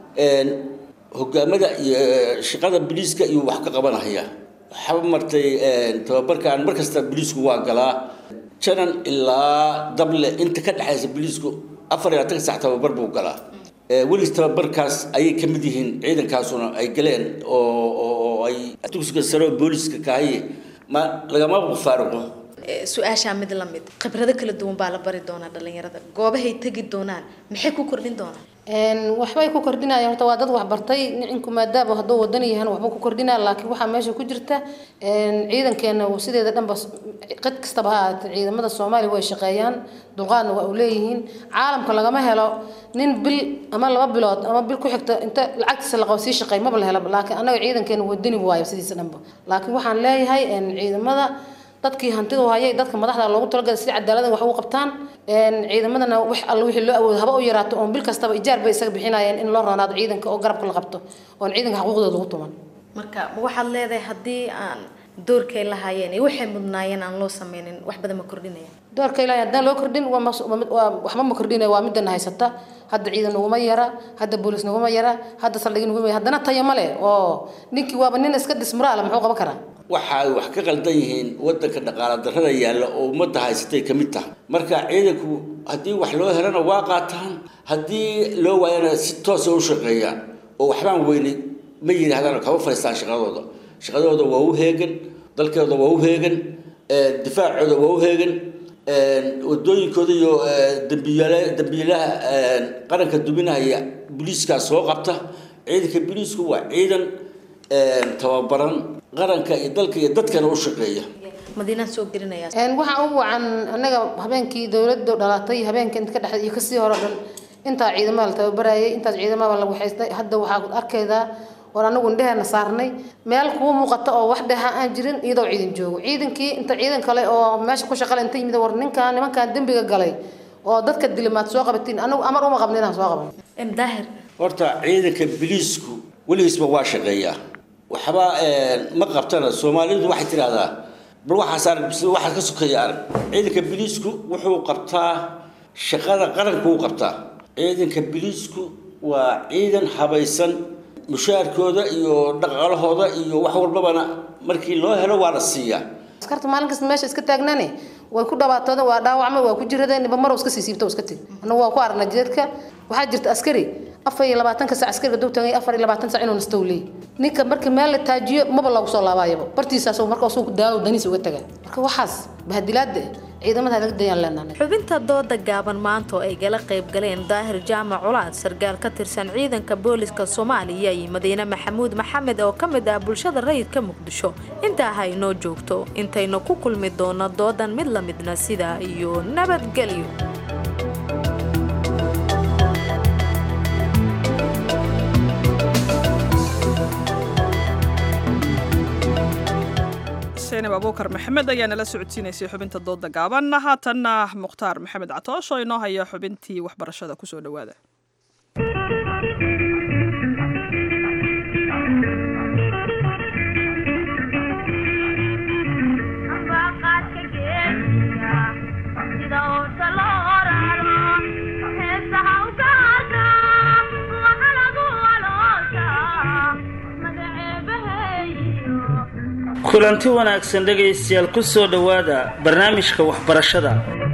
hogaamada iyo shaqada biliiska iyo wax ka qabanahayaa waxaa martay tababarkan mar kasta biliisku waa galaa janan ilaa dable inta ka dhexaysa biliisku afar iyo labaatan sax tababar buu galaa welis tababarkaas ayay ka mid yihiin ciidankaasuna ay galeen oo ay dugsiga sare oo booliska kahaye ma lagama faaruqo su-aashaa mid la mid khibrado kala duwan baa la bari doonaa dhalinyarada goobahay tegi doonaan maxay ku kordhin doonaan waxbay ku kordhinayaan horta waa dad waxbartay nicinku maadaaba hadduu wadan yahan waxba ku kordhinaya laakiin waxaa meesha ku jirta ciidankeena sideeda dhanba qid kastaba ha ahaatee ciidamada soomaaliya way shaqeeyaan dulqaadna waa u leeyihiin caalamka lagama helo nin bil ama laba bilood ama bil ku xigta inta lacagtiisa la qabo sii shaqeey maba la helo laakiin annaga ciidankeena wadani waayo sidiisa dhanba laakiin waxaan leeyahay ciidamada dadkii hantida hayay dadka madaxda loogu talagalay si cadaalada wax ugu qabtaan ciidamadana wax alla wixii loo awoodo haba u yaraato oon bil kastaba ijaar bay isaga bixinayeen in loo roonaado ciidanka oo garabka la qabto oon ciidanka xuquuqdooda lagu tuman marka ma waxaad leedahay haddii aan doorkay lahaayeen iyo waxay mudnaayeen aan loo sameynin wax badan ma kordhinaya doorka ilaahay haddaan loo kordhin waa mas- waa mid- waa waxba ma kordhinaya waa midana haysata hadda ciidan naguma yara hadda boolis naguma yara hadda saldhigi naguma yara haddana tayo ma leh oo ninkii waaba nin iska dismuraala muxuu qaban karaa waxa ay wax ka qaldan yihiin wadanka dhaqaala darrada yaalla oo ummadda haysatay ka mid tahay marka ciidanku haddii wax loo helana waa qaataan haddii loo waayana si toosa u shaqeeyaan oo waxbaan weyne ma yidhaahdaan kama fadhiistaan shaqadooda shaqadooda waa u heegan dalkooda waa u heegan difaacooda waa u heegan wadooyinkooda iyo dambiyaala dambiilaha qaranka duminaya booliiskaa soo qabta ciidanka booliisku waa ciidan tababaran qaranka iyo dalka iyo dadkana u shaqeeya madiinaan soo gelinaya waxaa ugu wacan anaga habeenkii dowladda dhalatay habeenka inta ka dhexda iyo kasii hore dhan intaa ciidamada la tababarayay intaas ciidamada la waxaystay hadda waxaa arkaydaa oon anagu indheheena saarnay meel kuwa muuqata oo wax dheha aan jirin iyadoo ciidan joogo ciidankii inta ciidan kale oo meesha ku shaqale inta yimid war ninkan nimankan dembiga galay oo dadka dilimaad soo qabatiin anagu amar uma qabna inaan soo qaban daahir horta ciidanka biliisku weligiisba waa shaqeeyaa waxba ma qabtana soomaalidu waxay tidhahdaa bal waxaas arag bis waxaas ka sokeeya arag ciidanka biliisku wuxuu qabtaa shaqada qaranku u qabtaa ciidanka biliisku waa ciidan habaysan mushaarkooda iyo dhaqaalahooda iyo wax walbabana markii loo helo waa la siiyaa askarta maalin kasta meesha iska taagnaane way ku dhabaatooda waa dhaawacmay waa ku jiradeen niba marow iska sii siibta oo iska teg annagu waa ku aragnaa jidadka waxaa jirta askari afar iyo labaatanka sac askariga duu tagay afar iyo labaatan sac inuu nastow leey ninka marka meel la taajiyo maba loogu soo laabaayaba bartiisaas marka suu daawo daniis uga tagaa marka waxaas bahadilaada ciidamada laga dayaan leenahay xubinta dooda gaaban maanta oo ay gala qayb galeen daahir jaamac culaad sargaal ka tirsan ciidanka booliska soomaaliya iyo madiine maxamuud maxamed oo ka mid ah bulshada rayidka muqdisho intaa ha inoo joogto intaynu ku kulmi doono doodan mid la midna sidaa iyo nabadgelyo seenab abuukar maxamed ayaa nala socodsiinaysay xubinta dooda gaaban haatanna mukhtaar maxamed catoosh oo inoo haya xubintii waxbarashada kusoo dhowaada kulanti wanaagsan dhegaystayaal ku soo dhowaada barnaamijka waxbarashada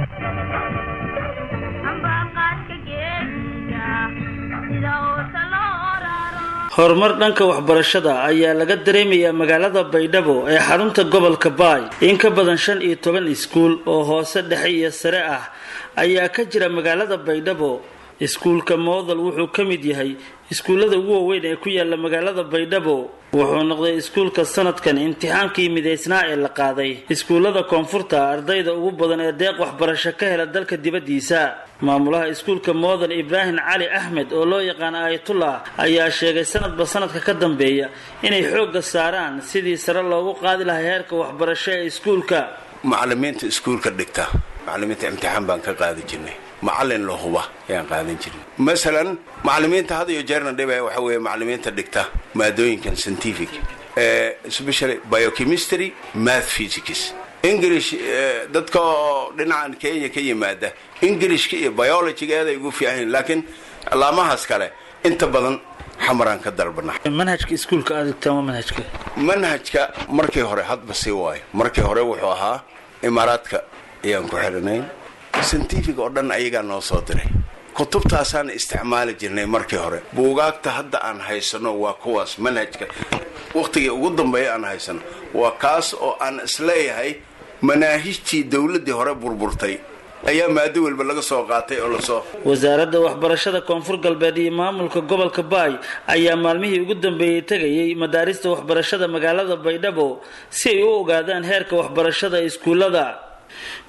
horumar dhanka waxbarashada ayaa laga dareemayaa magaalada baydhabo ee xarunta gobolka baay in ka badan shan iyo toban iskuul oo hoose dhexe iyo sare ah ayaa ka jira magaalada baydhabo iskuulka moodal wuxuu ka mid yahay iskuullada ugu waaweyn ee ku yaala magaalada baydhabo wuxuu noqday iskuulka sanadkan imtixaankii midaysnaa ee la qaaday iskuullada koonfurta ardayda ugu badan ee deeq waxbarasho ka hela dalka dibaddiisa maamulaha iskuulka moodal ibraahim cali axmed oo loo yaqaan aayatullah ayaa sheegay sanadba sanadka ka dambeeya inay xoogga saaraan sidii sare loogu qaadi lahaa heerka waxbarasho ee iskuulka macalimiinta iskuulka dhigta macalimiinta imtixaan baan ka qaadi jirnay macalin la huba ayaan qaadan jirin masalan macalimiinta had iyo jeerna dhibaya waxa weeye macalimiinta dhigta maadooyinkan scientific especially biochemistry math physics english dadka oo dhinacan kenya ka yimaada englishka iyo biologygeeday ugu fiican laakiin laamahaas kale inta badan xamaraan ka dalbana manhajka iskuulka aad dhigtaan waa manhajka manhajka markii hore hadba sii waayo markii hore wuxuu ahaa imaaraadka ayaan ku xirinayn scientific oo dhan ayagaa noo soo diray kutubtaasaan isticmaali jirnay markii hore buugaagta hadda aan haysano waa kuwaas manhajka wakhtigii ugu dambeeya aan haysano waa kaas oo aan isleeyahay manaahijtii dowladdii hore burburtay ayaa maado walba laga soo qaatay oo lasoo wasaaradda waxbarashada koonfur galbeed iyo maamulka gobolka baay ayaa maalmihii ugu dambeeyey tegayay madaarista waxbarashada magaalada baydhabo si ay u ogaadaan heerka waxbarashada ee iskuullada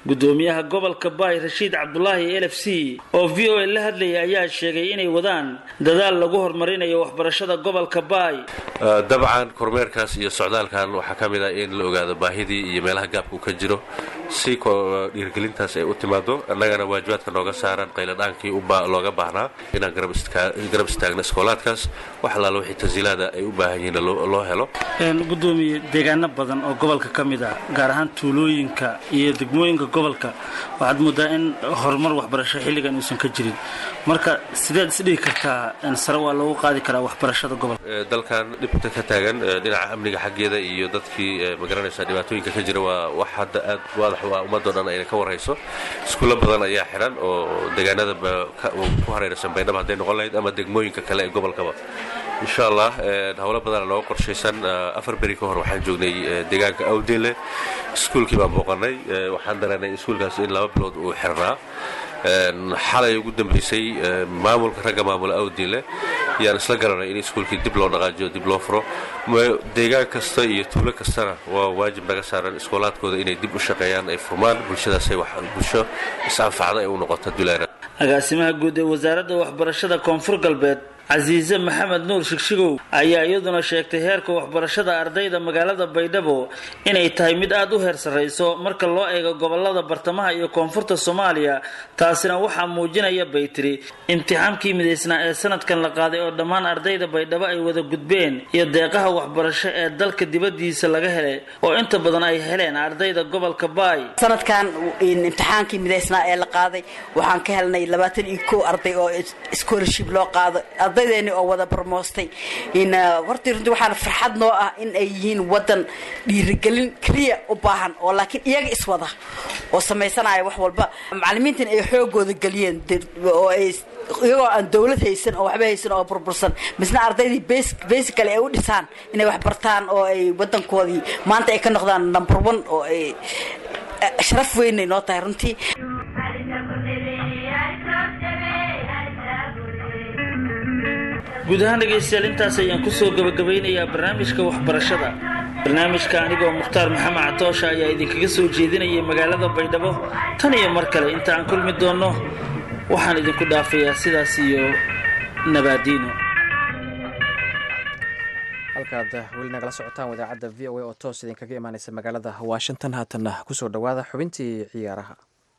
gudoomiyaha gobolka baay rashiid cabdulaahi l f c oo v o a la hadlayay ayaa sheegay inay wadaan dadaal lagu horumarinayo waxbarashada gobolka baay dabcan kormeerkaas iyo socdaalkan waxaa ka mid ah in la ogaado baahidii iyo meelaha gaabku ka jiro si dhiirgelintaas ay u timaado annagana waajibaadka nooga saaran qayladhaankii looga baahnaa inaan garab istaagno iskoolaadkaas wax allaala wixii tansiilaada ay u baahan yihiin loo helo gudoomiye deegaano badan oo gobolka ka mid ah gaar ahaan tuulooyinka iyo degmooyinka gobolka waxaad moodaa in horumar waxbarasho xilligan uusan ka jirin marka sideed isdhigi kartaa sare waa loogu qaadi karaa waxbarashada gobolka dalkan dhibta ka taagan dhinaca amniga xaggeeda iyo dadkii magaranaysa dhibaatooyinka ka jira waa wax hadda aad waadax waa ummadoo dhan ayna ka warhayso iskuulla badan ayaa xiran oo deegaanada ku hareeraysan baydhaba hadday noqon lahayd ama degmooyinka kale ee gobolkaba insha allah howlo badana nooga qorshaysan afar beri ka hor waxaan joognay deegaanka awdele iskuulkii baan booqanay waxaan dareennay iskuulkaas in laba bilood uu xirnaa xalay ugu dambaysay maamulka ragga maamula awdile yaan isla garanay in iskuulkii dib loo dhaqaajiyo dib loo furo deegaan kasta iyo tuulo kastana waa waajib naga saaran iskoolaadkooda inay dib u shaqeeyaan ay furmaan bulshadaasay bulsho is-anfacda ay u noqoto duleera agaasimaha guud ee wasaaradda waxbarashada koonfur galbeed casiise maxamed nuur shigshigow ayaa iyaduna sheegtay heerka waxbarashada ardayda magaalada baydhabo inay tahay mid aada u heer sarrayso marka loo eego gobolada bartamaha iyo koonfurta soomaaliya taasina waxaa muujinaya bay tiri imtixaankii midaysnaa ee sanadkan la qaaday oo dhammaan ardayda baydhabo ay wada gudbeen iyo deeqaha waxbarasho ee dalka dibadiisa laga helay oo inta badan ay heleen ardayda gobolka baay sanadkan imtixaankii midaysnaa ee la qaaday waxaan ka helnay labaatan iyo kow arday oo scholarship loo qaado ardaydeeni oo wada barmoostay hortii runtii waxaana farxad noo ah in ay yihiin wadan dhiirigelin keliya u baahan oo laakiin iyaga iswada oo samaysanaya wax walba macalimiintan ay xoogooda geliyeen oo ay iyagoo aan dowlad haysan oo waxba haysan oo burbursan misna ardaydii basically ay u dhisaan inay wax bartaan oo ay wadankoodii maanta ay ka noqdaan number one oo ay sharaf weynay noo tahay runtii guud ahaan dhegaystayaal intaas ayaan kusoo gabagabaynayaa barnaamijka waxbarashada barnaamijka anigoo mukhtaar maxamed catoosha ayaa idinkaga soo jeedinayay magaalada baydhabo tan iyo mar kale inta aan kulmi doonno waxaan idinku dhaafayaa sidaas iyo nabaadiino halkaad weli nagala socotaan wadaacadda v o a oo toos idinkaga imaaneysa magaalada washington haatanna kusoo dhowaada xubintii ciyaaraha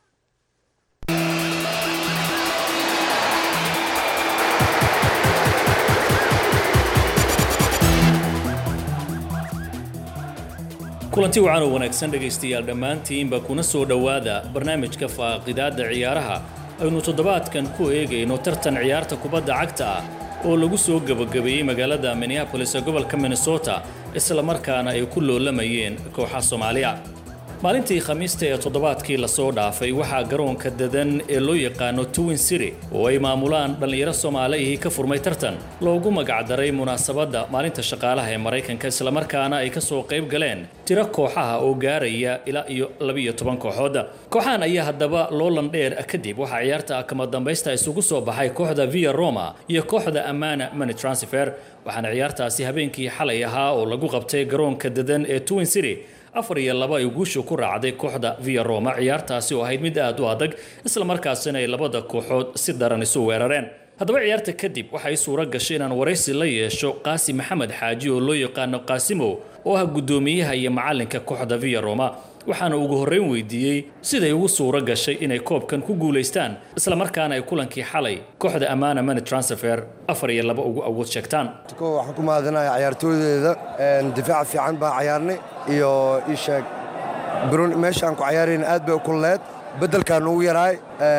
kulanti wacan oo wanaagsan dhegaystayaal dhammaantiinba kuna soo dhowaada barnaamijka faaqidaadda ciyaaraha aynu toddobaadkan ku eegayno tartan ciyaarta kubadda cagta ah oo lagu soo gebagabeeyey magaalada minneabolis ee gobolka minnesota isla markaana ay ku loolamayeen kooxa soomaaliya maalintii khamiista ee toddobaadkii lasoo dhaafay waxaa garoonka dadan ee loo yaqaano twin city oo ay maamulaan dhallinyaro soomaaliyihii ka furmay tartan loogu magacdaray munaasabadda maalinta shaqaalaha ee maraykanka islamarkaana ay ka soo qayb galeen tiro kooxaha oo gaaraya ilaa iyo labiiyo toban kooxood kooxahan ayaa haddaba loolan dheer kadib waxaa ciyaarta kama dambaysta isugu soo baxay kooxda via roma iyo kooxda amana money transfer waxaana ciyaartaasi habeenkii xalay ahaa oo lagu qabtay garoonka dadan ee twin city afar iyo laba ay guushu ku raacday kooxda via roma ciyaartaasi oo ahayd mid aad u adag islamarkaasina ay labada kooxood si daran isu weerareen haddaba ciyaarta kadib waxay suuro gashay inaan waraysi la yeesho qaasi maxamed xaaji oo loo yaqaano qaasimo oo ah guddoomiyaha iyo macalinka kooxda via roma waxaana ugu horreyn weydiiyey siday ugu suuro gashay inay koobkan ku guulaystaan islamarkaana ay kulankii xalay kooxda ammaana money transfer afar iyo laba ugu awood sheegtaan waxaan ku mahadinayaa ciyaartooydeeda difaaca fiican baan cayaarnay iyo ii sheeg meeshaan ku cayaarayna aad bay u kulleed beddelkaan ugu yaraay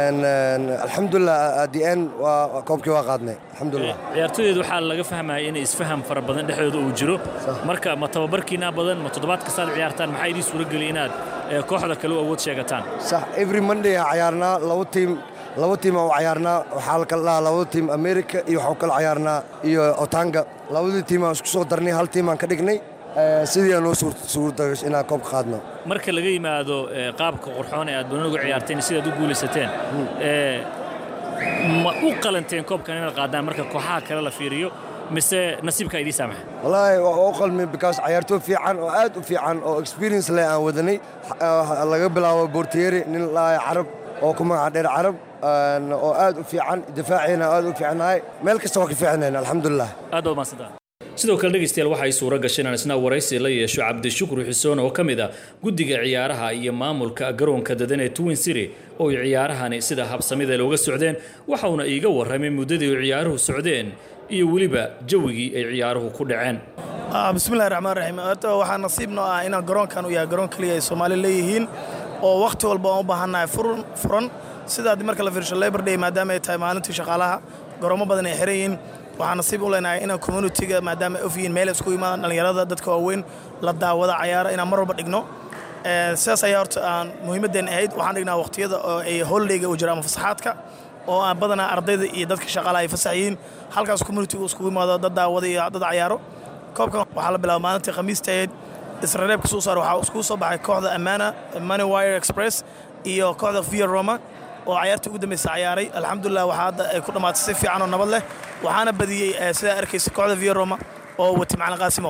alxamdulilah adn waa koobkii waa qaadnay alxamdulilah ciyaartooydeed waxaa laga fahmaya inay isfaham fara badan dhexdooda uu jiro marka ma tababarkiinaa badan ma toddobaad kastaad ciyaartaan maxaa idiin suuro geliya inaad kooxda kale u awood sheegataan sax every monday aan cayaarnaa laba tiim laba tiim aan u cayaarnaa waxaa la kala dhahaa labada tiim america iyo waxaan kala cayaarnaa iyo otanga labadii tiim aan isku soo darnay hal tiim aan ka dhignay sidii aan noo suurtagasho inaan koobka qaadno marka laga yimaado qaabka qurxoon ee aad banonigu ciyaarteen sidaad u guulaysateen ma u qalanteen koobkan inaad qaadaan marka kooxaha kale la fiiriyo mise nasiibka idii saamaxa wallaahi waa u qalmi because cayaartooy fiican oo aad u fiican oo experience leh aan wadanay Ah, laga bilaabo bortieri nin laaya carab oo ku magaca dheer carab aan- oo aad u fiican difaaciina aad u fiicnahay meel kasta waa ka fiicnayn alxamdulilah aad baad mahadsantaha sidoo kale dhegeystayaal waxay suura gashay inaan isna waraysi la yeesho cabdishukri xuseen oo ka mid ah guddiga ciyaaraha iyo maamulka garoonka dadan ee twin city oo ay ciyaarahani sida habsamida looga socdeen waxauna iiga warramay muddadii ay ciyaaruhu socdeen iyo weliba jawigii ay ciyaaruhu ku dhaceen Ah, bismillahi raxmaan raxiim horta waxaa nasiib noo ah inaan garoonkan uu yahay garoon keliya ay soomaali leeyihiin oo wakhti walba aan u baahannahay furan furan sida haddii marka la fiirsho labor day maadaama ay tahay maalintii shaqaalaha garoomo badan ay xiran yihiin waxaa nasiib u leenahay inaan communitiga maadaama ay of yihiin meel ay isku imaadaan dhallinyarada dadka waaweyn la daawada cayaara inaan mar walba dhigno Eh, sidaas ayaa horta aan muhiimaddeen ahayd waxaan dhignaa waqtiyada oo ay holidayga u jira ama fasaxaadka oo aan badanaa ardayda iyo dadka shaqaalaha ay fasax yihiin halkaas communitigu iskugu imaado dad daawada iyo dad cayaaro koobkan waxaa la bilaaba maalintii khamiista ahayd israreebka soo saar waxaa iskugu soo baxay kooxda ammaana money wire express iyo kooxda via roma oo cayaartii ugu dambaysa cayaaray alxamdulilah waxaa hadda ay ku dhammaatay si fiican oo nabad leh waxaana badiyey eh, sidaa arkaysa kooxda via roma oo watay macalin qaasimo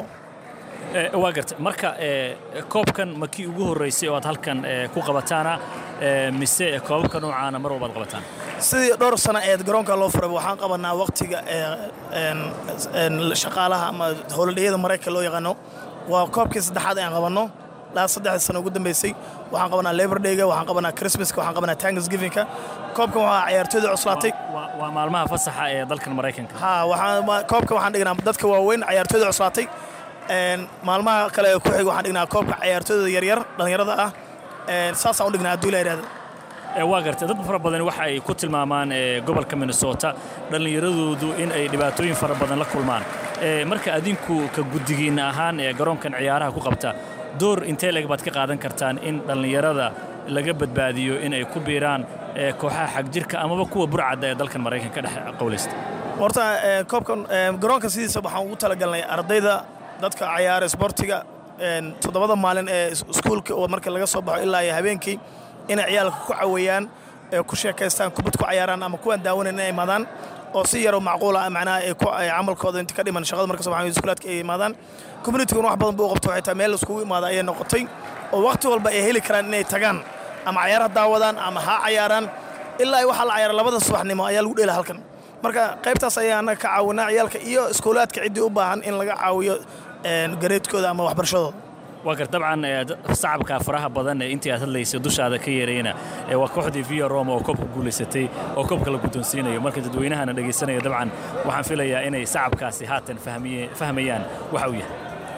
Eh, waa garta marka eh, koobkan ma kii ugu horreysay oo aad halkan eh, ku qabataana eh, mise koobabka noocaana mar walbaad qabataan sidii dhowr sano eed garoonka loo furay waxaan qabanaa waqtiga ee, een, een, shaqaalaha ama howladhiyada maraykanka loo yaqaano waa koobkii saddexaad aan qabanno laa saddexda sano ugu dambeysay waxaan qabanaa labor dayga waxaan qabanaa christmaska waxaan qabanaa thanksgivingka koobkan waxaa ciyaartooyda cuslaatay waa maalmaha fasaxa ee dalkan maraykanka ha waxaan wa- koobka waxaan dhignaa dadka waaweyn ciyaartooyda cuslaatay Een, maalmaha kale ee ku xiga waxaan dhignaa koobka ciyaartooyda yaryar dhallinyarada ah Een, saasaan u dhignaa hadduu la yidhahdo Eh, waa gartay dad fara badan waxa ay ku tilmaamaan eh, gobolka minnesota dhallinyaradoodu in ay dhibaatooyin fara badan la kulmaan Eh, marka adinku ka guddigiinna ahaan ee garoonkan ciyaaraha ku qabta door intee leeg baad ka qaadan kartaan in dhallinyarada laga badbaadiyo in ay ku biiraan eh, kooxaha xagjirka amaba kuwa burcadda ee dalkan maraykanka ka dhex qowlaysta horta ee, koobkan ee, garoonka sidiisa waxaan ugu talagalnay ardayda dadka cayaara isboortiga een, toddobada maalin ee is- iskuulka oo marka laga soo baxo ilaa iyo habeenkii inay ciyaalka ku caweeyaan ee ku sheekaystaan kubad ku cayaaraan ama kuwaan daawanayn inay imaadaan oo si yaroo macquula ah macnaha ay ku ay camalkooda inta ka dhiman shaqada marka soo baxaan iskuulaadka ay imaadaan communitigan wax badan buu u qabto waxay tahay meel iskugu imaada ayay noqotay oo waqti walba ay heli karaan inay tagaan ama cayaaraha daawadaan ama ha cayaaraan ilaa ay waxaa la cayaara labada subaxnimo ayaa lagu dheela halkan marka qaybtaas ayaa annaga ka caawinaa ciyaalka iyo iskuulaadka ciddii u baahan in laga caawiyo een, gareedkooda ama waxbarashadooda waa gar dabcan eh, d- sacabka faraha badan ee intii aad hadlaysay dushaada ka yeerayna eh, waa kooxdii via roma oo koobka guulaysatay oo koobka la guddoonsiinayo marka dadweynahana dhegaysanaya dabcan waxaan filayaa inay sacabkaasi haatan fahmiye- fahmayaan waxa uu yahay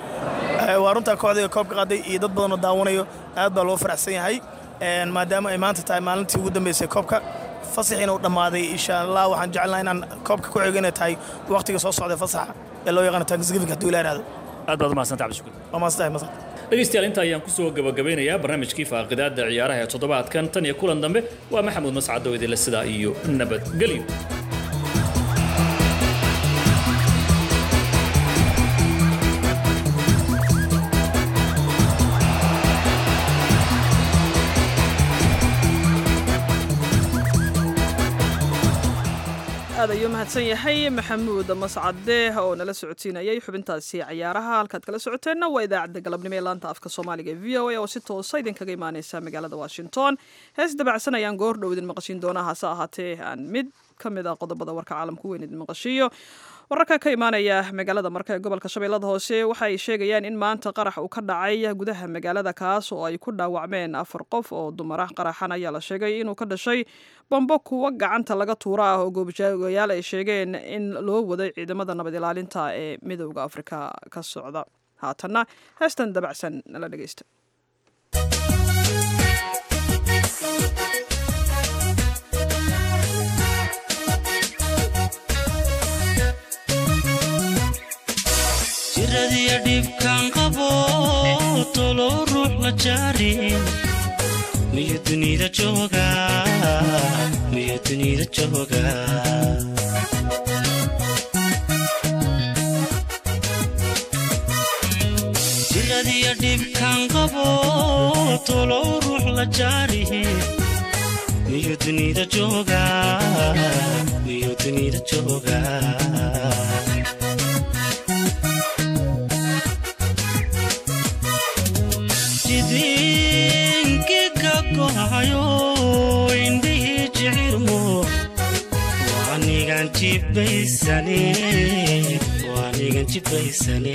Ee, waa runtaa kooxdayga koobka qaaday iyo dad badan oo daawanayo aad baa loo faraxsan yahay Een, maadaama ay maanta tahay maalintii ugu dambeysay koobka fasaxiina uu dhammaaday insha allah waxaan jecelnahay inaan koobka ku xigo inay tahay waqtiga soo socda fasaxa ee loo yaqaano thanksgiving hadduu ilaa ihahdo aad baad umahadsanta cabdishukur waa maastahay masad dhegaystayaal inta ayaan ku soo gabagabeynayaa barnaamijkii faaqidaadda ciyaaraha ee toddobaadkan tan iyo kulan dambe waa maxamuud mascad oo idinle sidaa iyo nabadgelyo aad ayuu mahadsan yahay maxamuud mascade oo nala socodsiinayay xubintaasi cayaaraha halkaad kala socoteenna waa idaacadda galabnimo ee laanta afka soomaaliga ee v o a oo si toosa idinkaga imaaneysa magaalada washington hees dabacsan ayaan goor dhow idin maqashiin doonaa hase ahaatee aan mid ka mid ah qodobada warka caalamka weyn idin maqashiiyo wararka ka imaanaya magaalada marka ee gobolka shabeellada hoose waxa ay sheegayaan in maanta qarax uu ka dhacay gudaha magaalada kaas oo ay ku dhaawacmeen afar qof oo dumar ah qaraxan ayaa la sheegay inuu ka dhashay bambo kuwa gacanta laga tuura ah oo goobjoogayaal ay sheegeen in loo waday ciidamada nabad ilaalinta ee midowda afrika ka socda haatanna heestan dabacsan nala dhegeysta jiradiya dhibkan qabo tolo ruux la jaarin miyu dunida jooga miyu dunida jooga jiradiya dhibkan qabo tolo ruux la jaarin miyu dunida jooga miyu dunida jooga jibaysane waanigan jibaysane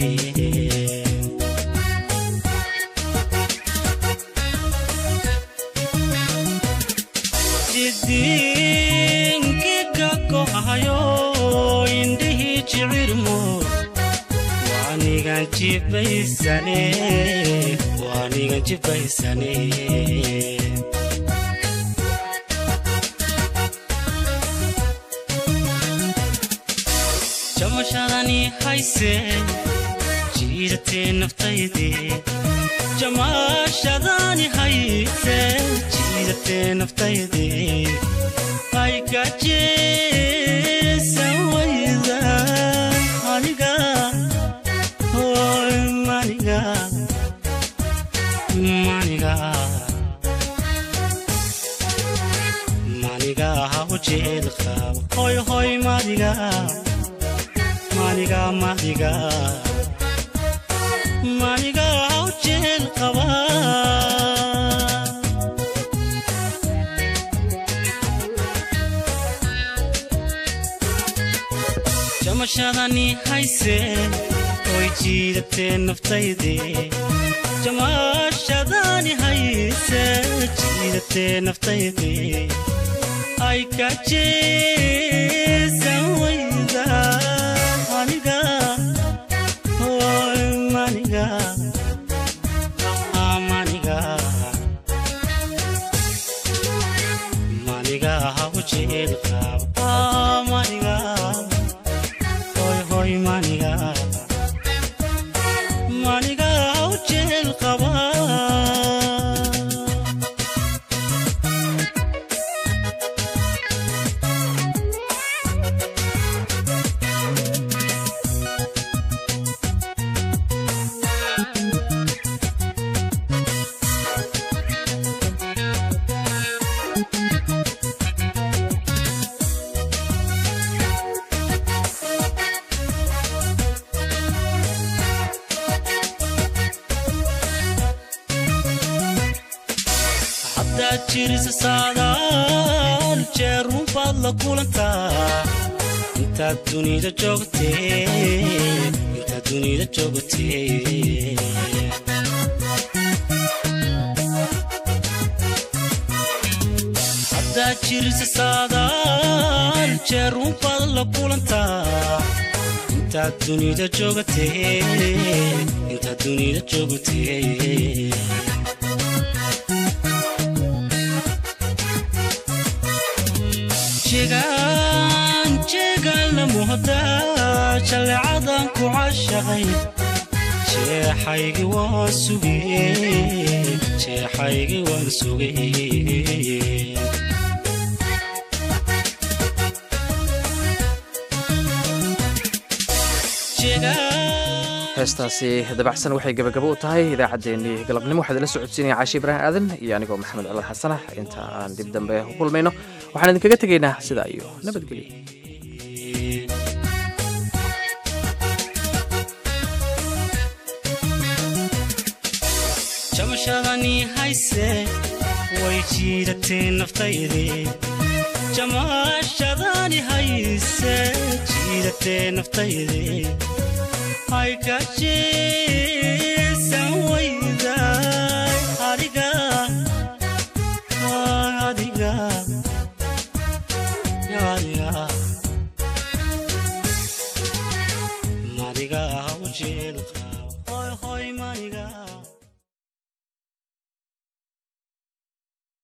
jidinkiga gohayo indhihii jicirmo waanigan jibaysane waanigan jibaysane jamashadani hayse jiidatee naftayde jamashadani hayse jiidatee naftayde ay gajeesan wayda aniga hoy maniga maniga maniga haw jeel qaba hoy hoy maniga maniga maniga maniga haw jeel qaba jamashadani hayse oy jiidatee naftayde jamashadani hayse jiidatee naftayde ay kajeesan wayda aniga hoy maniga ah, maniga maniga haw jeel qaba ah, maniga hoy hoy maniga maniga haw jeel qaba haddaad jirisa saadaal jeerun baad la kulantaa intaad dunida joogtee intaad dunida joogtee haddaad jirisa saadaal jeerun baad la kulantaa intaad dunida joogtee intaad dunida joogtee jegaan jeegaan la muhdaa jallecadan ku cashaqay jeexaygii waan sugee jeexaygii waan sugee heestaasi dabacsan waxay gabagabo u tahay idaacaddeenii galabnimo waxaa idinla socodsiinaya caashi ibraahim aadan iyo anigoo maxamed cali xasanax inta aan dib dambe u kulmayno waxaan idinkaga tegaynaa sidaa iyo nabadgelyo jamashadani hayse way jiidatee naftayde jamashadani hayse jiidatee naftayde hay kajeesan wayda adiga adiga adiga madiga haw jeel qaba hoy hoy maniga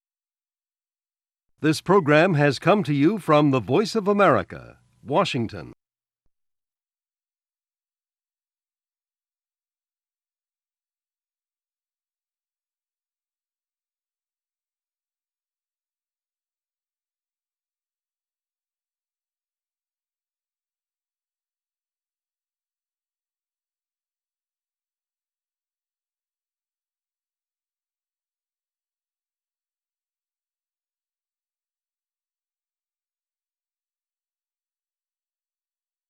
This program has come to you from the Voice of America, Washington.